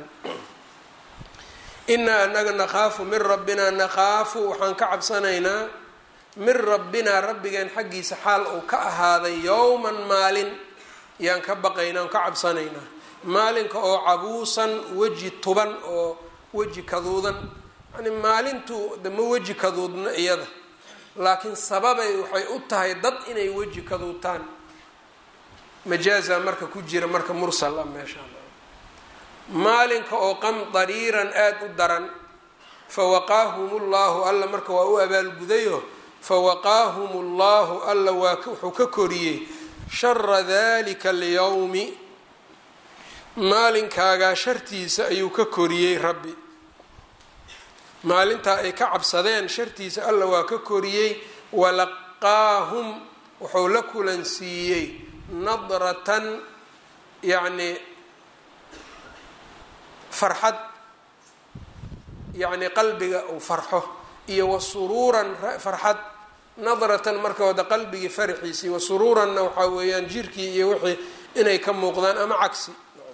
inaa anaga nakhaafu min rabbinaa nakhaafu waxaan ka cabsanaynaa min rabbinaa rabbigeen xaggiisa xaal uu ka ahaaday yowman maalin yaan ka baqaynaa aan ka cabsanaynaa maalinka oo cabuusan weji tuban oo weji kaduudan yani maalintu de ma weji kaduudna iyada laakiin sababay waxay u tahay dad inay weji kaduutaan majaaza marka ku jira marka mursal ah meeshaan maalinka oo qamdariiran aada u daran fawaqaahum llahu alla marka waa u abaalgudayo fawaqaahum llahu alla waa wuxuu ka koriyey shara dalika alyawmi maalinkaagaa shartiisa ayuu ka koriyey rabbi maalintaa ay ka cabsadeen shartiisa alla waa ka koriyey walaqaahum wuxuu la kulansiiyey nadratan yacni farxad yacni qalbiga uu farxo iyo wa suruuran farxad nadratan marka wada qalbigii farxiisii wa suruuranna waxaa weeyaan jirkii iyo wixii inay ka muuqdaan ama cagsi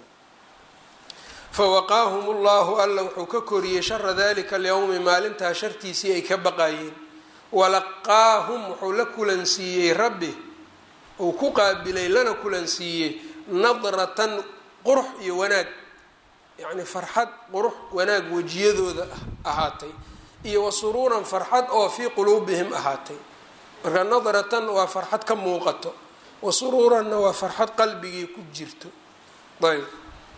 fawaqaahum llahu alla wuxuu ka koriyey shara dalika alyawmi maalintaa shartiisii ay ka baqayeen walaqaahum wuxuu la kulansiiyey rabbi uu ku qaabilay lana kulansiiyey nadratan qurux iyo wanaag yacni farxad qurux wanaag wejiyadooda ahaatay iyo wa suruuran farxad oo fii quluubihim ahaatay marka nadratan waa farxad ka muuqato wa suruuranna waa farxad qalbigii ku jirto ayb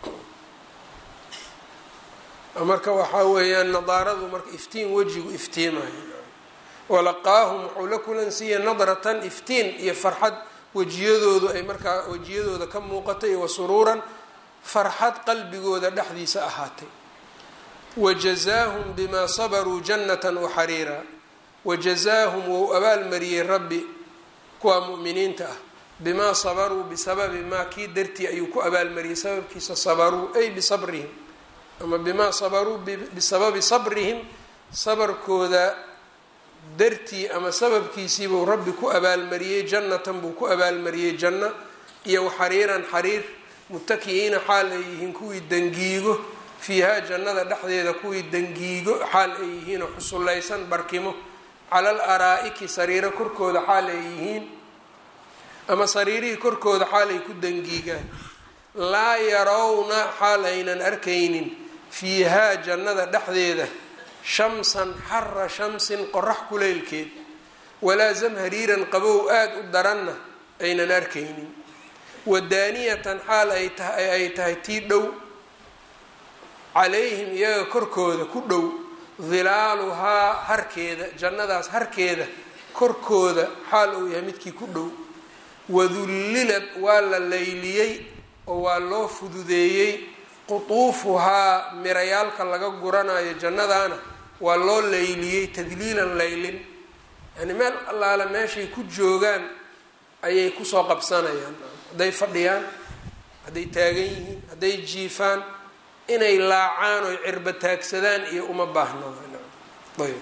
marka waxaa weeyaan nadaaradu marka iftiin wejigu iftiimayo walaqaahum wuxuu la kulansiiyey nadratan iftiin iyo farxad wejiyadoodu ay markaa wejiyadooda ka muuqatay wa suruuran farxad qalbigooda dhexdiisa ahaatay wajazaahum bimaa sabaruu jannatan waxariira wajazaahum wou abaalmariyey rabbi kuwaa mu'miniinta ah bimaa sabaruu bisababi maa kii dartii ayuu ku abaalmariyey sababkiisa sabaruu ay bisabrihim ama bimaa sabaruu bisababi sabrihim sabarkooda dartii ama sababkiisiibuu rabbi ku abaalmariyey jannatan buu ku abaalmariyey janno iyo waxariiran xariir mutakiyiina xaal ay yihiin kuwii dangiigo fiihaa jannada dhexdeeda kuwii dangiigo xaal ay yihiin oo xusullaysan barkimo calal araa'iki sariiro korkooda xaal ay yihiin ama sariirihii korkooda xaal ay ku dangiigaan laa yarawna xaal aynan arkaynin fiihaa jannada dhexdeeda shamsan xara shamsin qorax kuleylkeed walaa zamhariiran qabow aada u daranna aynan arkaynin wadaaniyatan xaal ay tahay ay tahay tii dhow calayhim iyaga korkooda ku dhow dilaaluhaa harkeeda jannadaas harkeeda korkooda xaal uu yahay midkii ku dhow wadullilad waa la layliyey oo waa loo fududeeyey qutuufuhaa mirayaalka laga guranayo jannadaana waa loo layliyey tadliilan laylin yani meel allaale meeshay ku joogaan ayay kusoo qabsanayaan hadday fadhiyaan hadday taagan yihiin hadday jiifaan inay laacaan oy cirba taagsadaan iyo uma baahno ayb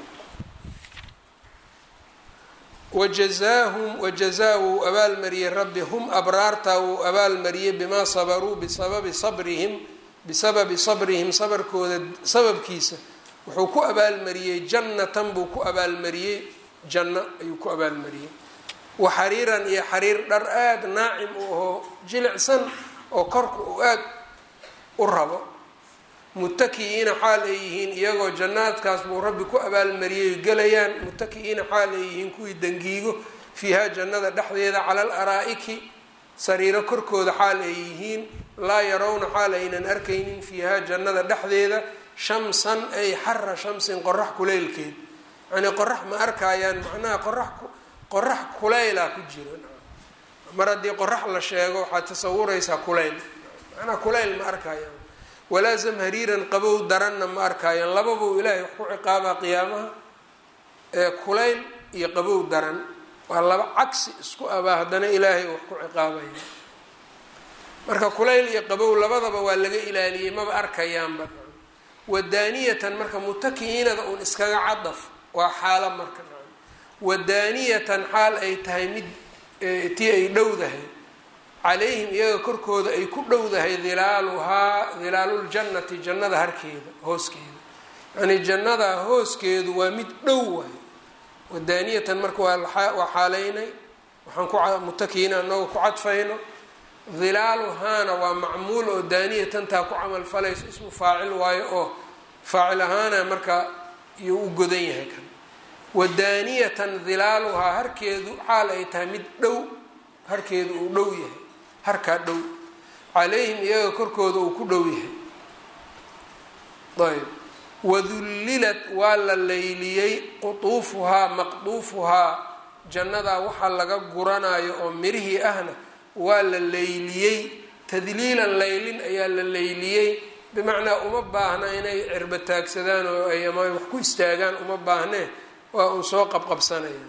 wajazaahum wajazaa wuu abaalmariyey rabbi hum abraartaa wuu abaalmariyey bimaa sabaruu bisababi sabrihim bisababi sabrihim sabarkooda sababkiisa wuxuu ku abaalmariyey jannatan buu ku abaalmariyey janno ayuu ku abaalmariyey wa xariiran iyo xariir dhar aada naacim u ahoo jilicsan oo korka uu aada u rabo mutaki'iina xaal ay yihiin iyagoo jannaadkaas buu rabbi ku abaalmariyay gelayaan mutaki'iina xaal ay yihiin kuwii dangiigo fiihaa jannada dhexdeeda cala al araa'iki sariiro korkooda xaal ay yihiin laa yarawna xaal aynan arkaynin fiihaa jannada dhexdeeda shamsan ay xara shamsin qorax kuleylkeed yacnii qorax ma arkaayaan macnaha qorax qorax kulayla ku jiro mar haddii qorax la sheego waxaad tasawuraysaa kulayl macnaha kulayl ma arkaayaan walaa zamhariiran qabow daranna ma arkaayaan lababuu ilaahay wax ku ciqaabaa qiyaamaha ee kulayl iyo qabow daran waa laba cagsi isku abaa haddana ilaahay wax ku ciqaabaya marka kulayl iyo qabow labadaba waa laga ilaaliyey maba arkayaanba wadaaniyatan marka mutaki'iinada uun iskaga cadaf waa xaalo marka wadaaniyatan xaal ay tahay mid tii ay dhowdahay calayhim iyaga korkooda ay ku dhowdahay dilaaluhaa dilaaluljannati jannada harkeeda hooskeeda yacnii jannada hooskeedu waa mid dhow waay wadaaniyatan marka waa xaaleynay waxaan ku mutakiina anagoo ku cadfayno dilaaluhaana waa macmuul oo daaniyatantaa ku camal falayso ismu faacil waayo oo faacil ahaana marka iyuu u godan yahay kan wadaaniyatan dilaaluhaa harkeedu xaal ay tahay mid dhow harkeedu uu dhow yahay harkaa dhow calayhim iyaga korkooda uu ku dhow yahay ayb wadullilat waa la layliyey qutuufuhaa maqduufuhaa jannadaa waxaa laga guranayo oo mirihii ahna waa la layliyey tadliilan laylin ayaa la layliyey bimacnaa uma baahna inay cirba taagsadaan oo ay ama wax ku istaagaan uma baahnee waa uun soo qabqabsanayaan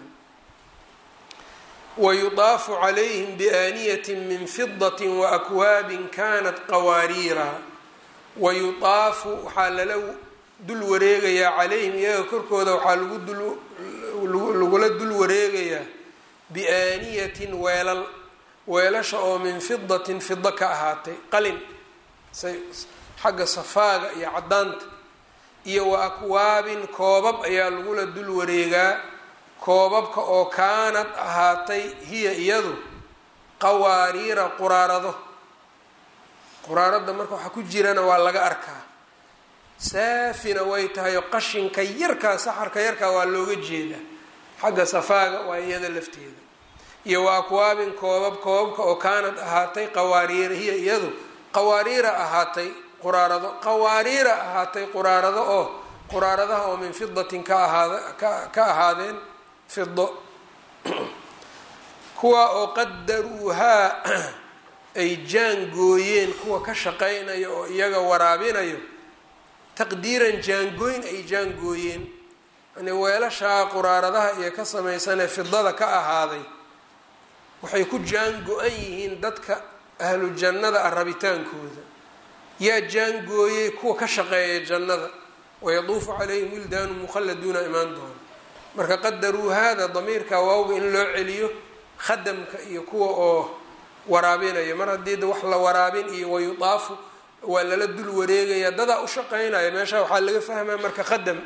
wayudaafu calayhim biaaniyatin min fidatin waakwaabin kanat qawaariira wayudaafu waxaa lala dul wareegayaa calayhim iyaga korkooda waxaa lagu dul lagula dul wareegayaa biaaniyatin weelal weelasha oo min fidatin fida ka ahaatay qalin say xagga safaaga iyo caddaanta iyo wa akwaabin koobab ayaa lagula dul wareegaa koobabka oo kaanad ahaatay hiya iyadu qawaariira quraarado quraarada marka waxaa ku jirana waa laga arkaa saafina way tahay oo qashinka yarkaa saxarka yarkaa waa looga jeedaa xagga safaaga waa iyada lafteeda iyo wa akwaabin koobab koobabka oo kaanad ahaatay qawaariira hiya iyadu qawaariira ahaatay quraarado qawaariira ahaatay quraarado oo quraaradaha oo min fidatin ka ahaada ka ahaadeen fido kuwa oo qadaruuhaa ay jaangooyeen kuwa ka shaqaynaya oo iyaga waraabinayo taqdiiran jaangooyn ay jaangooyeen yani weelashaa quraaradaha iyo ka samaysanee fidada ka ahaaday waxay ku jaango-an yihiin dadka ahlu jannada ah rabitaankooda yaa jaangooyey kuwa ka shaqeeya jannada wayaduufu calayhim wildaanu mukhalladuuna imaan doona marka qadaruu haada damiirka waawga in loo celiyo khadamka iyo kuwa oo waraabinaya mar haddii wax la waraabin iyo wayudaafu waa lala dul wareegaya dadaa u shaqeynaya meesha waxaa laga fahmaya marka qadam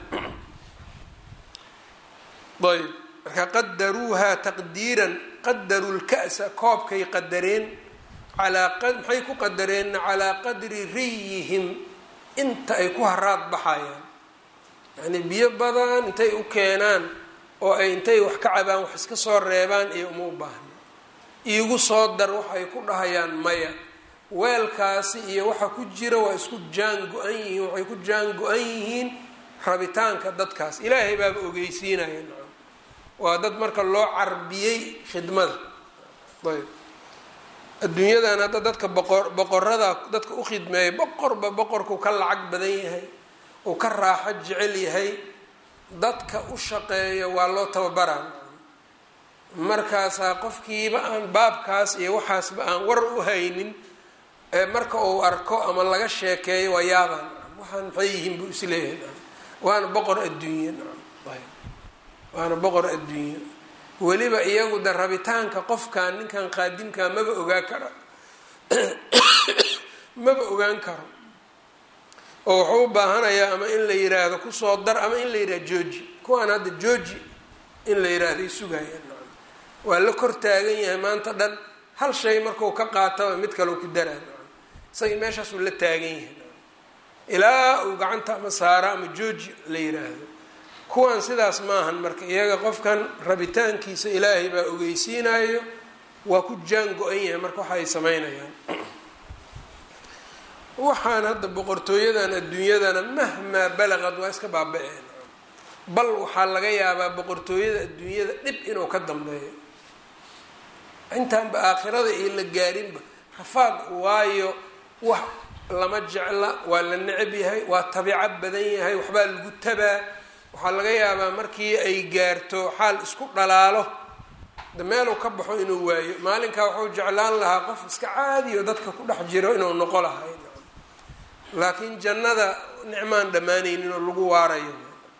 ayb marka qadaruuhaa taqdiiran qadaruu lka'sa koobkay qadareen alaa maxay ku qadareenna calaa qadri riyihim inta ay ku haraad baxayaan yacnii biyo badan intay u keenaan oo ay intay wax ka cabaan wax iska soo reebaan iyo uma u baahna iigu soo dar waxay ku dhahayaan maya weelkaasi iyo waxa ku jira waa isku jaan go-an yihiin waxay ku jaan go-an yihiin rabitaanka dadkaas ilaahay baaba ogeysiinaya nacam waa dad marka loo carbiyey khidmada ayb adduunyadan hadda dadka boqor boqorada dadka u khidmeeya boqorba boqorku ka lacag badan yahay uu ka raaxo jecel yahay dadka u shaqeeya waa loo tababaraa markaasaa qofkiiba aan baabkaas iyo waxaasba aan war u haynin ee marka uu arko ama laga sheekeeyo waa yaabaan waxaan maxay yihiin buu isleeyahay waana boqor adduunye waana boqor adduunye weliba iyagu de rabitaanka qofkan ninkan qaadimkaa maba ogaan kara maba ogaan karo oo wuxuu u baahanayaa ama in la yiraahdo kusoo dar ama in la yidhahdo jooji kuwaan hadda jooji in la yiraahday sugayaan waa la kor taagan yahay maanta dhan hal shay markuu ka qaataba mid kaleo ku daraan isagii meeshaasuu la taagan yahay ilaa uu gacanta ama saara ama jooji la yiraahdo kuwan sidaas maahan marka iyaga qofkan rabitaankiisa ilaahay baa ogeysiinayo waa ku jaan go-an yahay marka waxa ay sameynayaan waxaan hadda boqortooyadan adduunyadana mahmaa balaqad waa iska baaba-een bal waxaa laga yaabaa boqortooyada adduunyada dhib inuu ka dambeeyo intaanba aakhirada iyo la gaarinba rafaad waayo wax lama jecla waa la necab yahay waa tabico badan yahay waxbaa lagu tabaa waxaa laga yaabaa markii ay gaarto xaal isku dhalaalo de meeluu ka baxo inuu waayo maalinkaa wuxuu jeclaan lahaa qof iska caadiyo dadka ku dhex jiro inuu noqo lahay laakiin jannada nicmaan dhammaanaynin oo lagu waarayo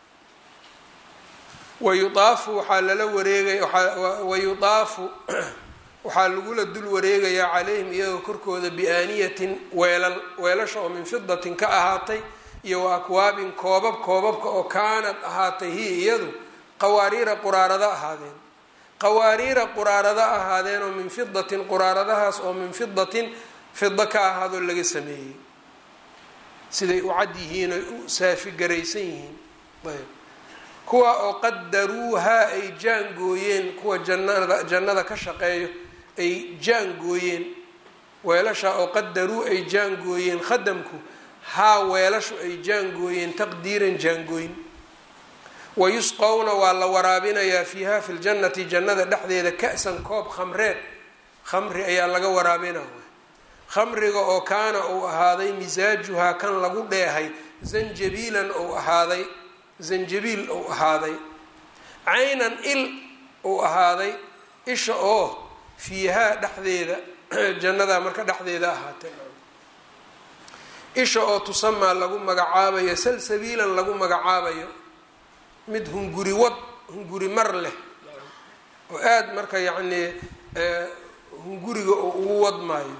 wayuaafu waxaa lala wareegaya wayudaafu waxaa lagula dul wareegayaa calayhim iyagoo korkooda biaaniyatin weelal weelasha oo min fidatin ka ahaatay iyo wa akwaabin koobab koobabka oo kaanad ahaatay hiya iyadu qawaariira quraarada ahaadeen qawaariira quraarada ahaadeen oo min fidatin quraaradahaas oo min fidatin fida ka ahaadoo laga sameeyey siday u cad yihiin oy u saafigaraysan yihiin ayb kuwa oo qadaruuhaa ay jaangooyeen kuwa jannada jannada ka shaqeeyo ay jaangooyeen weelasha oo qadaruu ay jaangooyeen khadamku haa weelashu ay jaangooyeen taqdiiran jaangooyn wayusqowna waa la waraabinayaa fiiha fi ljannati jannada dhexdeeda ka-san koob khamreed khamri ayaa laga waraabinaya khamriga oo kaana uu ahaaday misaajuhaa kan lagu dheehay zanjabiilan ou ahaaday zanjabiil ou ahaaday caynan il uu ahaaday isha oo fiihaa dhexdeeda jannada marka dhexdeeda ahaatee isha oo tusamaa lagu magacaabayo salsabiilan lagu magacaabayo mid hunguri wad hunguri mar leh oo aada marka yacnii hunguriga oo ugu wadmaayo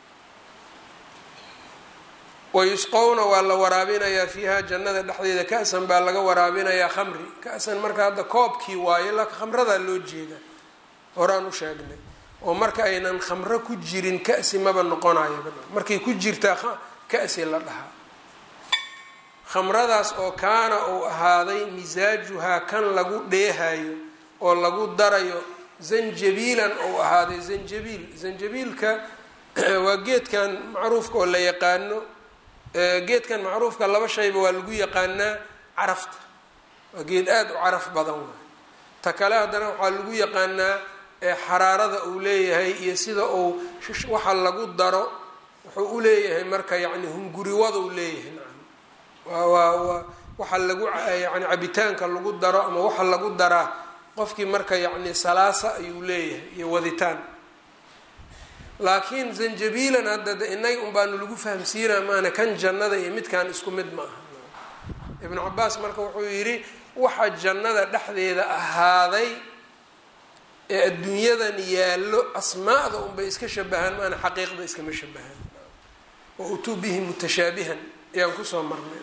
wayusqowna waa la waraabinayaa fiiha jannada dhexdeeda ka-san baa laga waraabinayaa khamri ka-san marka hadda koobkii waayo laakin khamradaa loo jeeda horaan u sheegnay oo marka aynan khamro ku jirin ka-si maba noqonayo markay ku jirtaa ka-si la dhahaa khamradaas oo kaana uu ahaaday misaajuhaa kan lagu dheehayo oo lagu darayo zanjabiilan ou ahaaday zanjabiil zanjabiilka waa geedkan macruufka oo la yaqaano geedkan macruufka laba shayba waa lagu yaqaanaa carafta waa geed aada u caraf badan waay ta kale haddana waxaa lagu yaqaanaa xaraarada uu leeyahay iyo sida uu waxa lagu daro wuxuu u leeyahay marka yacni hunguriwada u leeyahay nacam waa waa waa waxa lagu yani cabitaanka lagu daro ama waxa lagu daraa qofkii marka yacni salaasa ayuu leeyahay iyo waditaan laakiin zanjabiilan hadda inaga un baanu lagu fahamsiinaa maana kan jannada iyo midkan isku mid ma aha ibnu cabaas marka wuxuu yidhi waxa jannada dhexdeeda ahaaday ee adduunyadan yaallo asmaa'da unbay iska shabahaan maana xaqiiqda iskama shabahaan wa utuu bihi mutashaabihan ayaan kusoo marnay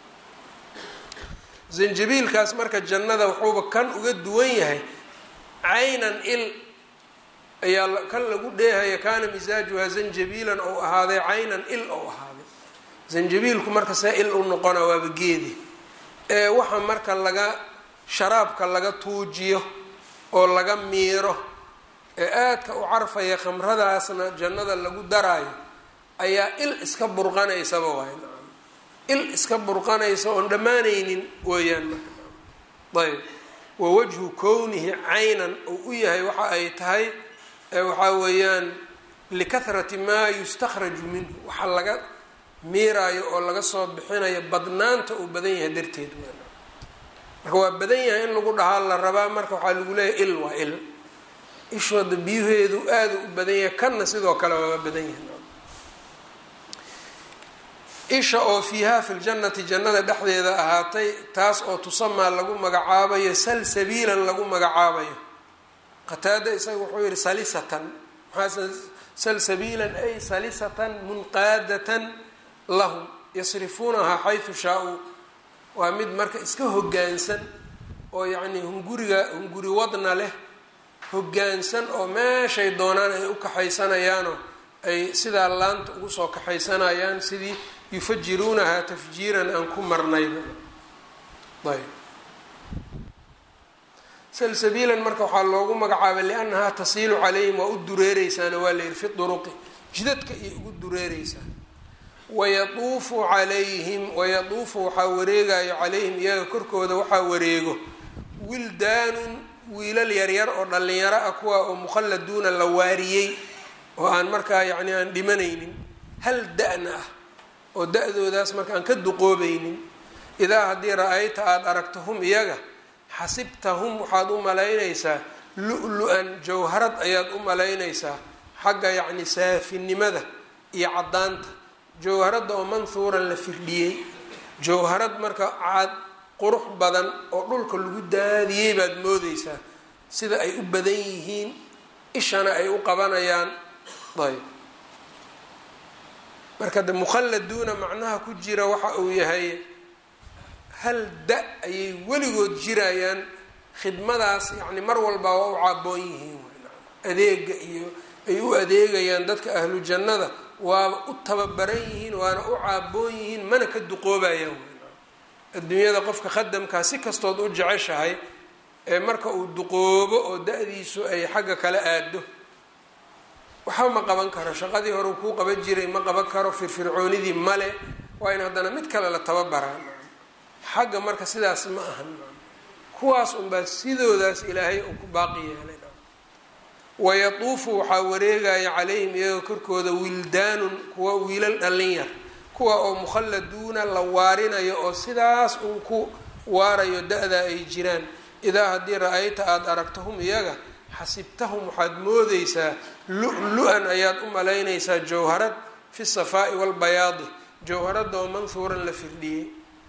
zanjabiilkaas marka jannada wuxuuba kan uga duwan yahay caynan il ayaa kan lagu dheehaya kaana misaajuhaa zanjabiilan ou ahaaday caynan il ou ahaaday zanjabiilku marka see il u noqona waaba geedi ee waxa marka laga sharaabka laga tuujiyo oo laga miiro ee aadka u carfaya khamradaasna jannada lagu daraayo ayaa il iska burqanaysaba waay nacam il iska burqanaysa oon dhammaanaynin weeyaan marka ayb wa wajhu kownihi caynan uu u yahay waxa ay tahay waxaa weeyaan likahrati maa yustakhraju minhu waxa laga miiraayo oo laga soo bixinayo badnaanta uu badan yahay darteed weyn marka waa badan yahay in lagu dhahaa la rabaa marka waxaa lagu leeyahay il waa il ishooda biyuheedu aada u badan yahay kanna sidoo kale waaba badan yahay isha oo fiiha fi ljannati jannada dhexdeeda ahaatay taas oo tusamaa lagu magacaabayo salsabiilan lagu magacaabayo qataada isaga wuxuu yihi salisatan maxaa salsabiilan ay salisatan munqaadatan lahum yasrifuunahaa xaysu shaa-uu waa mid marka iska hoggaansan oo yacnii hunguriga hunguri wadna leh hoggaansan oo meeshay doonaan ay u kaxaysanayaanoo ay sidaa laanta ugu soo kaxaysanayaan sidii yufajiruunahaa tafjiiran aan ku marnayba ayb salsabiilan marka waxaa loogu magacaabay liannahaa tasiilu calayhim waa u dureereysaana waa layidhi fi duruqi jidadka iyo ugu dureereysaa wayatuufu calayhim wayatuufu waxaa wareegayo calayhim iyaga korkooda waxaa wareego wildaanun wiilal yaryar oo dhallinyaro ah kuwa oo mukhalladuuna la waariyey oo aan markaa yacni aan dhimanaynin hal da-na ah oo da-doodaas marka aan ka duqoobaynin idaa haddii ra-ayta aada aragto hum iyaga xasibtahum waxaad u malaynaysaa lu-lu-an jawharad ayaad u malaynaysaa xagga yacni saafinimada iyo caddaanta jawharadda oo manhuuran la firdhiyey jawharad marka cad qurux badan oo dhulka lagu daadiyey baad moodeysaa sida ay u badan yihiin ishana ay u qabanayaan ayb marka de mukhalladuuna macnaha ku jira waxa uu yahay hal da ayay weligood jirayaan khidmadaas yacni mar walba waa u caaboon yihiin adeega iyo ay u adeegayaan dadka ahlu jannada waaba u tababaran yihiin waana u caaboon yihiin mana ka duqoobayaan adduunyada qofka khadamkaa si kastood u jeceshahay ee marka uu duqoobo oo da-diisu ay xagga kala aado waxba ma qaban karo shaqadii hore kuu qaban jiray ma qaban karo firfircoonidii male waa in haddana mid kale la tababaraa xagga marka sidaas ma ahan kuwaas unbaa sidoodaas ilaahay uu ku baaqi yeelay wayatuufu waxaa wareegaya calayhim iyaga korkooda wildaanun kuwa wiilal dhallin yar kuwa oo mukhalladuuna la waarinayo oo sidaas uun ku waarayo da-da ay jiraan idaa haddii ra-ayta aada aragto hum iyaga xasibtahum waxaad moodeysaa lu-lu-an ayaad u malaynaysaa jawharad fi safaa'i walbayaadi jawharadda oo manhuuran la firdhiyey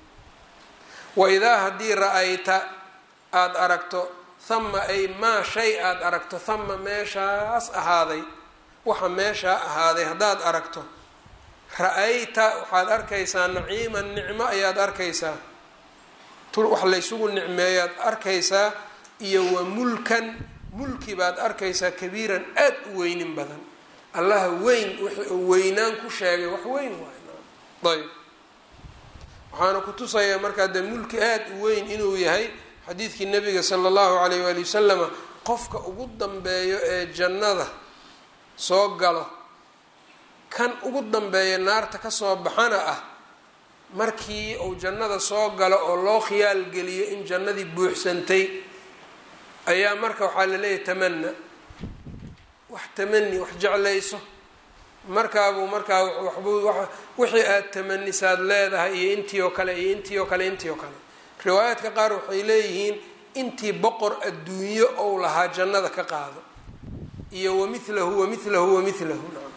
wa idaa haddii ra-ayta aada aragto hama ay maa shay aada aragto hama meeshaas ahaaday waxa meeshaa ahaaday haddaad aragto ra-ayta waxaad arkaysaa naciiman nicmo ayaad arkaysaa wax laysugu nicmeeyaad arkaysaa iyo wa mulkan mulki baad arkaysaa kabiiran aada u weynin badan allaha weyn wixii uu weynaan ku sheegay wax weyn waay ayb waxaana ku tusayaa markaa dee mulki aada u weyn inuu yahay xadiidkii nabiga sala allahu alayh waali wasalama qofka ugu dambeeyo ee jannada soo galo kan ugu dambeeya naarta kasoo baxana ah markii uu jannada soo galo oo loo khiyaal geliyo in jannadii buuxsantay ayaa marka waxaa la leeyahay tamana wax tamani wax jeclayso markaabuu markaa waxbuu wixii aada tamanisaad leedahay iyo intii oo kale iyo intii oo kale intii oo kale riwaayaadka qaar waxay leeyihiin intii boqor adduunyo ou lahaa jannada ka qaado iyo wamilahu wamilahu wamilahu nacam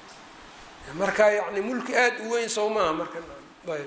marka yacni mulki aada u weyn sow maaha marka ayb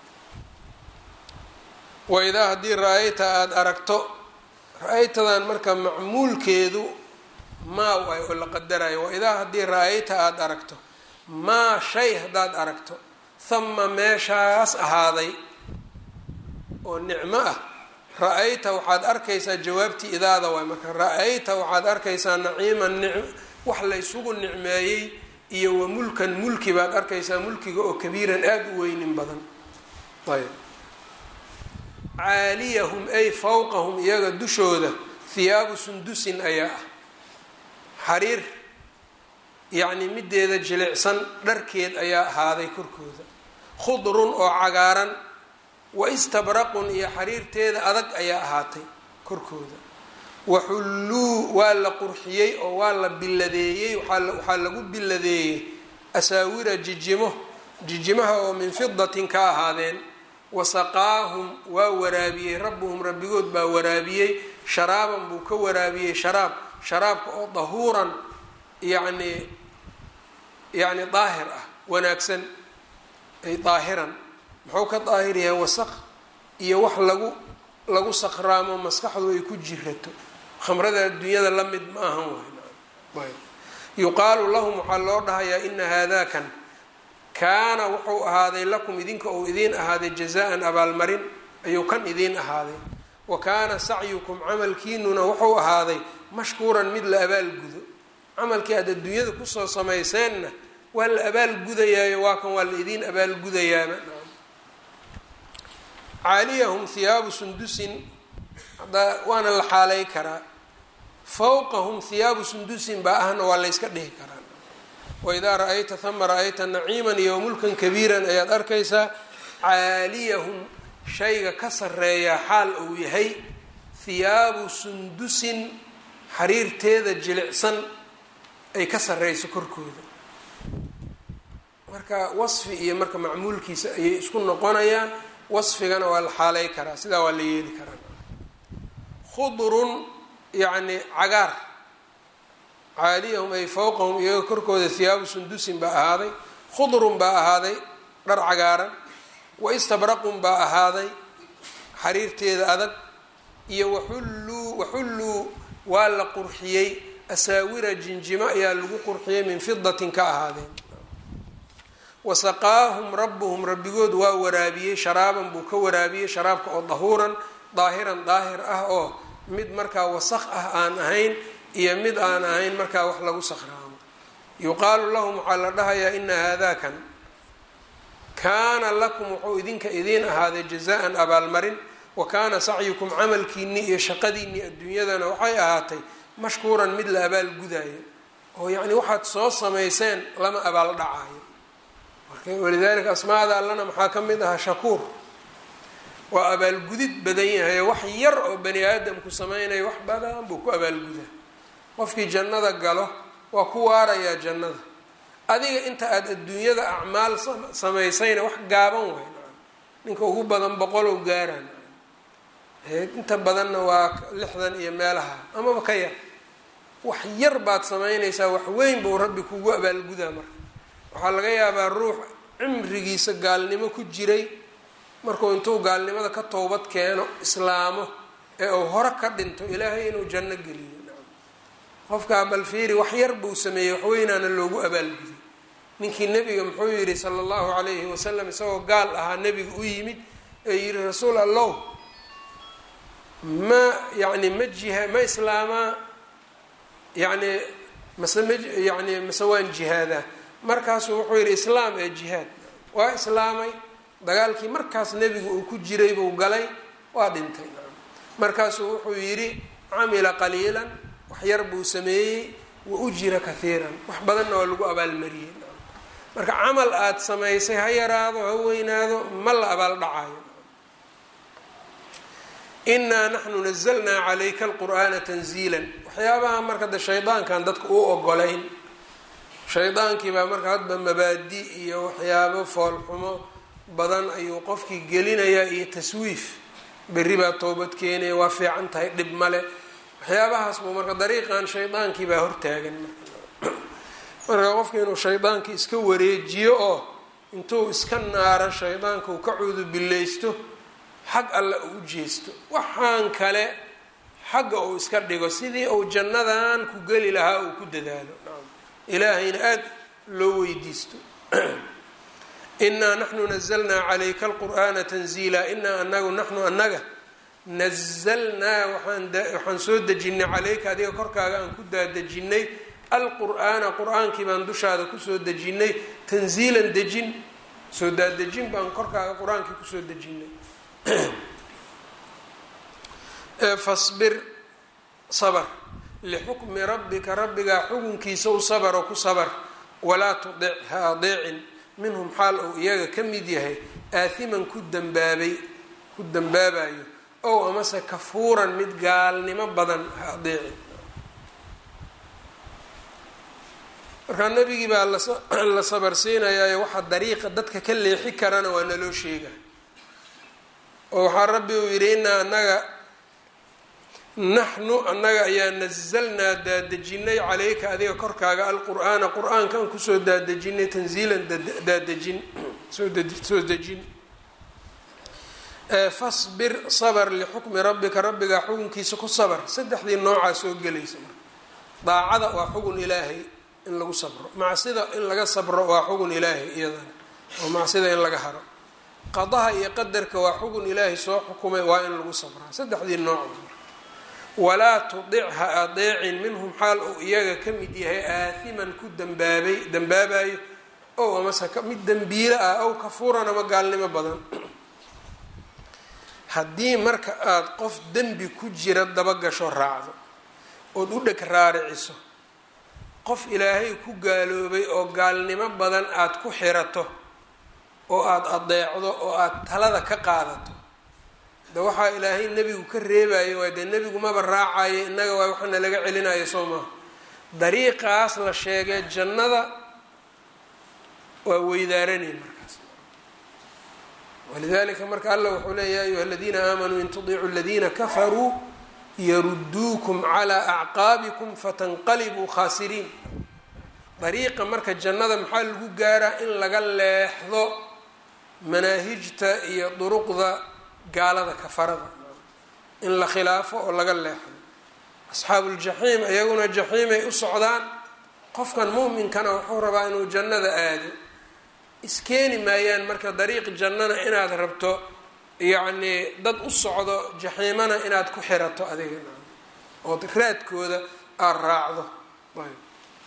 waidaa haddii ra-ayta aada aragto ra-aytadan marka macmuulkeedu maa waay oo la qadarayo waidaa haddii ra-ayta aada aragto maa shay haddaad aragto hama meeshaas ahaaday oo nicmo ah ra-ayta waxaad arkaysaa jawaabtii idaada waay marka ra-ayta waxaad arkaysaa naciiman nicm wax laysugu nicmeeyey iyo wa mulkan mulki baad arkaysaa mulkiga oo kabiiran aada u weynin badan ayb caaliyahum ay fawqahum iyaga dushooda hiyaabu sundusin ayaa ah xariir yacni mideeda jilicsan dharkeed ayaa ahaaday korkooda khudrun oo cagaaran wa istabraqun iyo xariirteeda adag ayaa ahaatay korkooda waxulluu waa la qurxiyey oo waa la biladeeyey waxaa lagu biladeeyey asaawira jijimo jijimaha oo min fidatin ka ahaadeen wasaqaahum waa waraabiyey rabbuhum rabbigood baa waraabiyey sharaaban buu ka waraabiyey sharaab sharaabka oo dahuuran yacni yacni daahir ah wanaagsan ay daahiran muxuu ka daahir yahay wasaq iyo wax lagu lagu saqraamo maskaxdu ay ku jirato khamrada adduunyada la mid ma ahan waay yuqaalu lahum waxaa loo dhahayaa ina haadakan kaana wuxuu ahaaday lakum idinka uu idiin ahaaday jazaan abaalmarin ayuu kan idiin ahaaday wa kaana sacyukum camalkiinuna wuxuu ahaaday mashkuuran mid la abaalgudo camalkii aad adduunyada kusoo samayseenna waa la abaalgudayaayo waa kan waa la idiin abaalgudayaaba caaliyahum hiyaabu sundusin waana la xaalay karaa fawqahum hiyaabu sundusin baa ahna waa la yska dhihi karaa waidaa ra-ayta hama ra-ayta naciiman iyo mulkan kabiiran ayaad arkaysaa caaliyahum shayga ka sareeyaa xaal uu yahay hiyaabu sundusin xariirteeda jilicsan ay ka sareyso korkooda marka wasfi iyo marka macmuulkiisa ayay isku noqonayaan wasfigana waa la xaalay karaa sidaa waa la yeeli karaa khudrun yacni cagaar caaliyahum ay fawqahum iyaga korkooda hiyaabu sundusin baa ahaaday khudrun baa ahaaday dhar cagaaran wa istabraqun baa ahaaday xariirteeda adag iyo waxulluu waxulluu waa la qurxiyey asaawira jinjimo ayaa lagu qurxiyey min fidatin ka ahaadeen wasaqaahum rabbuhum rabbigood waa waraabiyey sharaaban buu ka waraabiyey sharaabka oo dahuuran daahiran daahir ah oo mid markaa wasaq ah aan ahayn iyo mid aan ahayn markaa wax lagu sakhraamo yuqaalu lahum waxaa la dhahayaa ina haadakan kaana lakum wuxuu idinka idiin ahaaday jazaan abaalmarin wa kaana sacyukum camalkiinii iyo shaqadiinii adduunyadana waxay ahaatay mashkuuran mid la abaalgudaayo oo yacni waxaad soo samayseen lama abaal dhacaayo marka walidaalika asmaada allana maxaa ka mid ahaa shakuur waa abaalgudid badan yahay wax yar oo bani aadamku samaynayo wax badan buu ku abaalgudaa qofkii jannada galo waa ku waarayaa jannada adiga inta aada adduunyada acmaal samaysayna wax gaaban waay ninka ugu badan boqolow gaaraan inta badanna waa lixdan iyo meelaha amaba ka yar wax yar baad samaynaysaa wax weyn buu rabbi kugu abaalgudaa marka waxaa laga yaabaa ruux cimrigiisa gaalnimo ku jiray markuu intuu gaalnimada ka towbad keeno islaamo ee uu hore ka dhinto ilaahay inuu janno geliyo qofkaa balfiiri wax yar buu sameeyey waxweynaana loogu abaalguday ninkii nebiga muxuu yidhi sala allahu calayhi wasalam isagoo gaal ahaa nebiga u yimid ee yidhi rasuul allow ma yacni ma jiha ma islaamaa yacni mase ma yacni mase waan jihaadaa markaasuu wuxuu yidhi islaam ee jihaad waa islaamay dagaalkii markaas nebiga uu ku jiray buu galay waa dhintay markaasuu wuxuu yidhi camila qaliilan wax yar buu sameeyey wa ujira kahiiran wax badanna waa lagu abaalmariyey marka camal aada samaysay ha yaraado ha weynaado ma la abaal dhacayo inaa naxnu nazalnaa calayka alqur'aana tanziilan waxyaabaha marka de shaydaankan dadka u ogolayn shaydaankii baa marka hadba mabaadi iyo waxyaabo foolxumo badan ayuu qofkii gelinayaa iyo taswiif berri baa toobad keenaya waa fiican tahay dhib male waxyaabahaas buu marka dariiqan shaydaankii baa hortaagan marka qofka inuu shaydaankii iska wareejiyo oo intuu iska naaro shaydaanka uu ka cuudubileysto xag alle uu jeesto waxaan kale xagga uu iska dhigo sidii uu jannadan ku geli lahaa uu ku dadaalo ilaahayna aada loo weydiisto inaa naxnu nazalnaa calayka alqur'aana tanziila inaa anagu naxnu annaga nazalnaa waxaan soo dejinay calayka adiga korkaaga aan ku daadejinay alqur'aana qur-aankii baan dushaada kusoo dejinay tanziilan dejin soo daadejin baan korkaaga qur-aankii kusoo dejinay fasbir sabr lixukmi rabbika rabbigaa xukunkiisa u sabaro ku sabar walaa tudic ha adeecin minhum xaal uu iyaga ka mid yahay aathiman ku dambaabay ku dambaabayo ow amase kafuuran mid gaalnimo badan ha adeecin markaa nebigii baa la sabarsiinayaayo waxaa dariiqa dadka ka leexi karana waa naloo sheega oo waxaa rabbi uu yidhi inaa annaga naxnu annaga ayaa nazalnaa daadejinay calayka adiga korkaaga alqur'aana qur-aankaan kusoo daadejinay tanziilan daadejin soo dejin fasbir sabr lixukmi rabbika rabbigaa xukunkiisa ku sabr saddexdii noocaa soo gelaysa marka daacada waa xugun ilaahay in lagu sabro macsida in laga sabro waa xugun ilaahay iyadana oo macsida in laga haro qadaha iyo qadarka waa xugun ilaahay soo xukumay waa in lagu sabraa saddexdii nooc walaa tudic ha adeecin minhum xaal uu iyaga ka mid yahay aathiman ku dambaabay dambaabayo ow amase mid dembiilo ah ow kafuuran ama gaalnimo badan haddii marka aada qof dembi ku jira dabagasho raacdo ood u dheg raariciso qof ilaahay ku gaaloobay oo gaalnimo badan aada ku xirato oo aada adeecdo oo aada talada ka qaadato de waxaa ilaahay nebigu ka reebayo waay dee nebigu maba raacayo innaga waa waxaana laga celinayo soo maaha dariiqaas la sheegay jannada waa weydaaranay markaas walidalika marka alla wuxuu leeya ya ayuha aladiina aamanuu in tudiicuu aladiina kafaruu yaruduukum calaa acqaabikum fatanqalibuu khaasiriin dariiqa marka jannada maxaa lagu gaaraa in laga leexdo manaahijta iyo duruqda gaalada kafarada in la khilaafo oo laga leexdo asxaabuuljaxiim iyaguna jaxiimay u socdaan qofkan muuminkana wuxuu rabaa inuu jannada aado iskeeni maayaan marka dariiq jannana inaad rabto yacnii dad u socdo jaxiimana inaad ku xirato adiga ood raadkooda aada raacdo ayb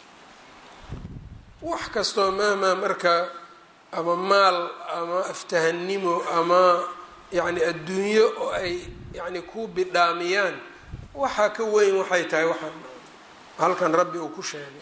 wax kastoo mahmaa marka ama maal ama aftahannimo ama yacni adduunyo oo ay yacni ku bidhaamiyaan waxaa ka weyn waxay tahay waxaan halkan rabbi uu ku sheegay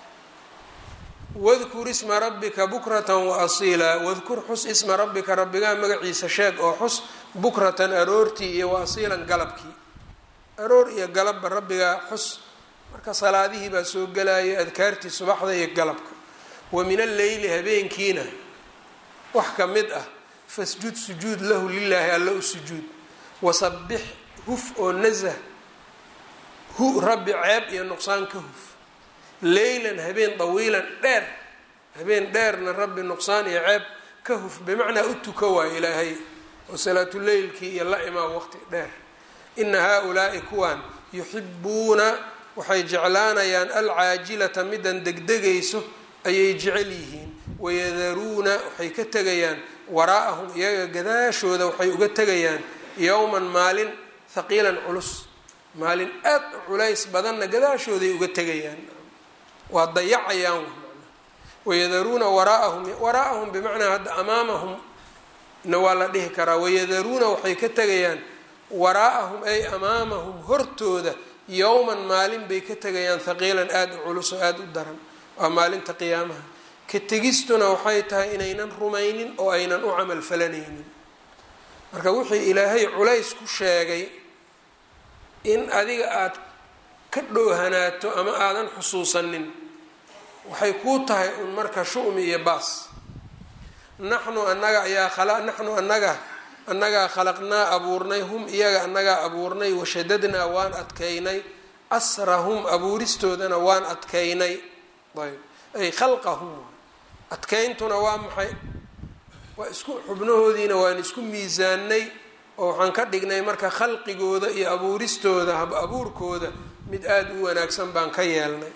wadkur isma rabbika bukratan wa asiila wadkur xus isma rabbika rabbigaa magaciisa sheeg oo xus bukratan aroortii iyo wa asiilan galabkii aroor iyo galabba rabbigaa xus marka salaadihii baa soo gelaya adkaartii subaxda iyo galabka wa min alleyli habeenkiina wax ka mid ah fasjud sujuud lahu lilaahi alla u sujuud wasabbix huf oo nasah hu rabbi ceeb iyo nuqsaan ka huf leylan habeen dawiilan dheer habeen dheerna rabbi nuqsaan iyo ceeb ka huf bimacnaa u tuka waayo ilaahay oo salaatuleylkii iyo la imaan waqti dheer ina haa-ulaa'i kuwan yuxibuuna waxay jeclaanayaan alcaajilata midan degdegayso ayay jecel yihiin wayadaruuna waxay ka tegayaan waraa'ahum iyaga gadaashooda waxay uga tegayaan yowman maalin haqiilan culus maalin aad u culays badanna gadaashooday uga tegayaan waa dayacayaan wayadaruuna waraa'ahum waraa'ahum bimacnaa hadda amaamahum na waa la dhihi karaa wayadaruuna waxay ka tegayaan waraa'ahum ay amaamahum hortooda yowman maalin bay ka tegayaan haqiilan aada u culus oo aada u daran waa maalinta qiyaamaha ka tegistuna waxay tahay inaynan rumaynin oo aynan u camal falanaynin marka wixii ilaahay culays ku sheegay in adiga aada ka dhoohanaato ama aadan xusuusanin waxay kuu tahay un marka shu-mi iyo baas naxnu annaga ayaa naxnu annaga annagaa khalaqnaa abuurnay hum iyaga annagaa abuurnay washadadnaa waan adkaynay asrahum abuuristoodana waan adkaynay ayb ay khalqahum adkayntuna waa maxay waa isku xubnahoodiina waan isku miisaanay oo waxaan ka dhignay marka khalqigooda iyo abuuristooda hab abuurkooda mid aada u wanaagsan baan ka yeelnay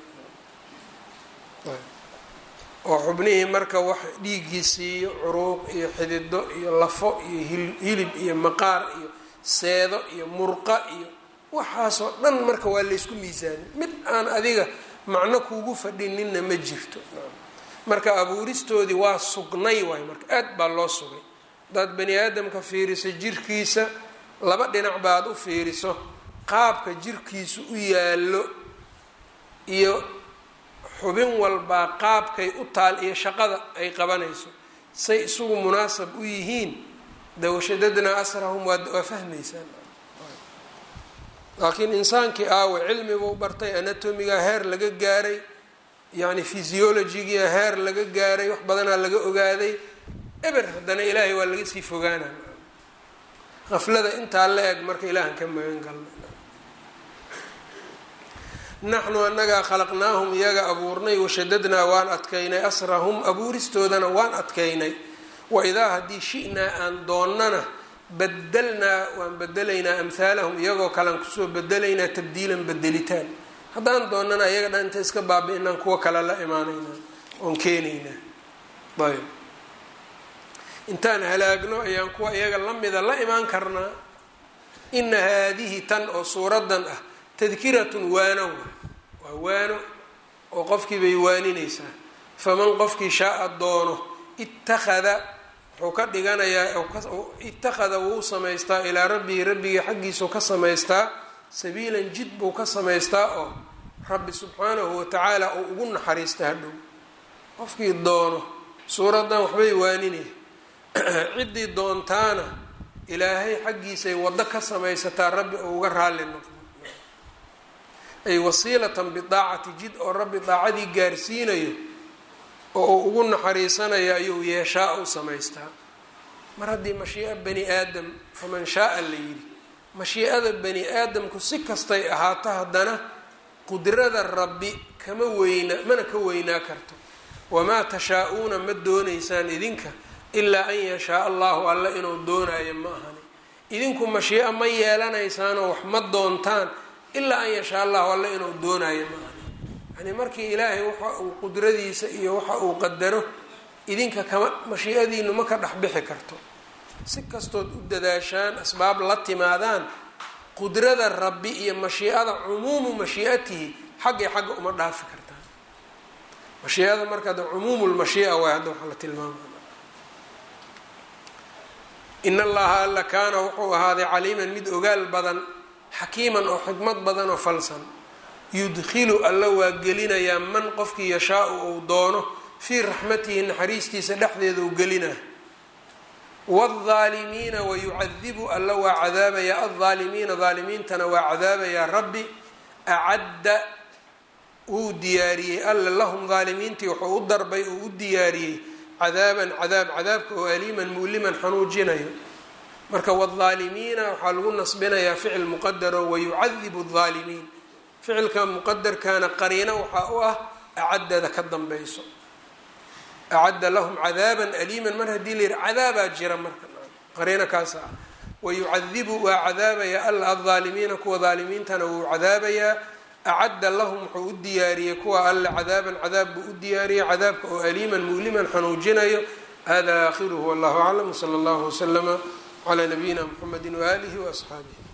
oo xubnihii marka wax dhiiggiisi iyo curuuq iyo xidido iyo lafo iyo hilib iyo maqaar iyo seedo iyo murqa iyo waxaasoo dhan marka waa laysku miisaanay mid aan adiga macno kuugu fadhininna ma jirto marka abuuristoodii waa sugnay waay marka aad baa loo sugay hadaad bani aadamka fiiriso jirkiisa laba dhinac baad u fiiriso qaabka jirkiisu u yaallo iyo xubin walbaa qaabkay u taal iyo shaqada ay qabanayso say isugu munaasab u yihiin dawashadadnaa asrahum waa fahmaysaan laakiin insaankii aawe cilmibuu bartay anatomiga heer laga gaaray yacni physiologigia heer laga gaaray wax badanaa laga ogaaday eber haddana ilaahay waa laga sii fogaana qaflada intaa la eg marka ilaahan ka magan galna naxnu annagaa khalaqnaahum iyaga abuurnay washadadnaa waan adkaynay asrahum abuuristoodana waan adkaynay waidaa haddii shi'naa aan doonnana badalnaa waan bedelaynaa amhaalahum iyagoo kalean kusoo bedelaynaa tabdiilan bedelitaan haddaan doonnana iyaga dhan inta iska baabi-inaan kuwa kale la imaanaynaa oon keenaynaa ayb intaan halaagno ayaan kuwa iyaga la mida la imaan karnaa ina haadihi tan oo suuradan ah tadkiratun waano waa waano oo qofkii bay waaninaysaa faman qofkii shaaa doono ittakhada wuxuu ka dhiganayaa ittakhada wuu samaystaa ilaa rabbihi rabbigii xaggiisuu ka samaystaa sabiilan jid buu ka samaystaa oo rabbi subxaanahu watacaala uu ugu naxariista hadhow qofkii doono suuraddan waxbay waaninay ciddii doontaana ilaahay xaggiisay waddo ka samaysataa rabbi oo uga raalli noqdo ay wasiilatan bidaacati jid oo rabbi daacadii gaarsiinayo oo uu ugu naxariisanayo ayuu yeeshaa u samaystaa mar haddii mashii'a bani aadam faman shaaa la yidhi mashiicada bani aadamku si kastay ahaato haddana qudrada rabbi kama weyna mana ka weynaa karto wamaa tashaa-uuna ma doonaysaan idinka ilaa an yashaa allahu alla inuu doonaayo ma ahani idinku mashiico ma yeelanaysaanoo wax ma doontaan ilaa an yashaa allahu alla inuu doonaayo ma ahani yani markii ilaahay waxa uu qudradiisa iyo waxa uu qadaro idinka kama mashiicadiinu ma ka dhexbixi karto si kastood u dadaashaan asbaab la timaadaan qudrada rabbi iyo mashiicada cumuumu mashiicatihi xaggay xagga uma dhaafi kartaan mashiicada marka ada cumuumu lmashiica waay hadda waxaa la tilmaamaya in allaha alla kaana wuxuu ahaaday caliiman mid ogaal badan xakiiman oo xikmad badan oo falsan yudkhilu alla waa gelinayaa man qofkii yashaau uu doono fii raxmatihi naxariistiisa dhexdeeda u gelinaa waalaalimiina wayucadibu alla waa cadaabayaa aldaalimiina daalimiintana waa cadaabayaa rabbi acadda wuu diyaariyey alla lahum daalimiintii wuxuu u darbay uu u diyaariyey cadaaban cadaab cadaabka oo aliiman muliman xanuujinayo marka waalaalimiina waxaa lagu nasbinayaa ficil muqadaro wayucadibu aldaalimiin ficilka muqadarkana qariino waxaa u ah acaddada ka dambayso acadda lahum cadaaban aliiman mar haddii la yihi cadaabaa jira marka qariino kaasa ah wayucadibu waa cadaabayaa alla aldaalimiina kuwa daalimiintana wuu cadaabayaa acadda lahum wuxuu u diyaariyey kuwa alle cadaaban cadaab buu u diyaariyey cadaabka oo aliiman muliman xanuujinayo hada aakhiruhu wallahu aclam wsala allahu waslama calaa nabiyina mxamedi waaalihi waasxaabihi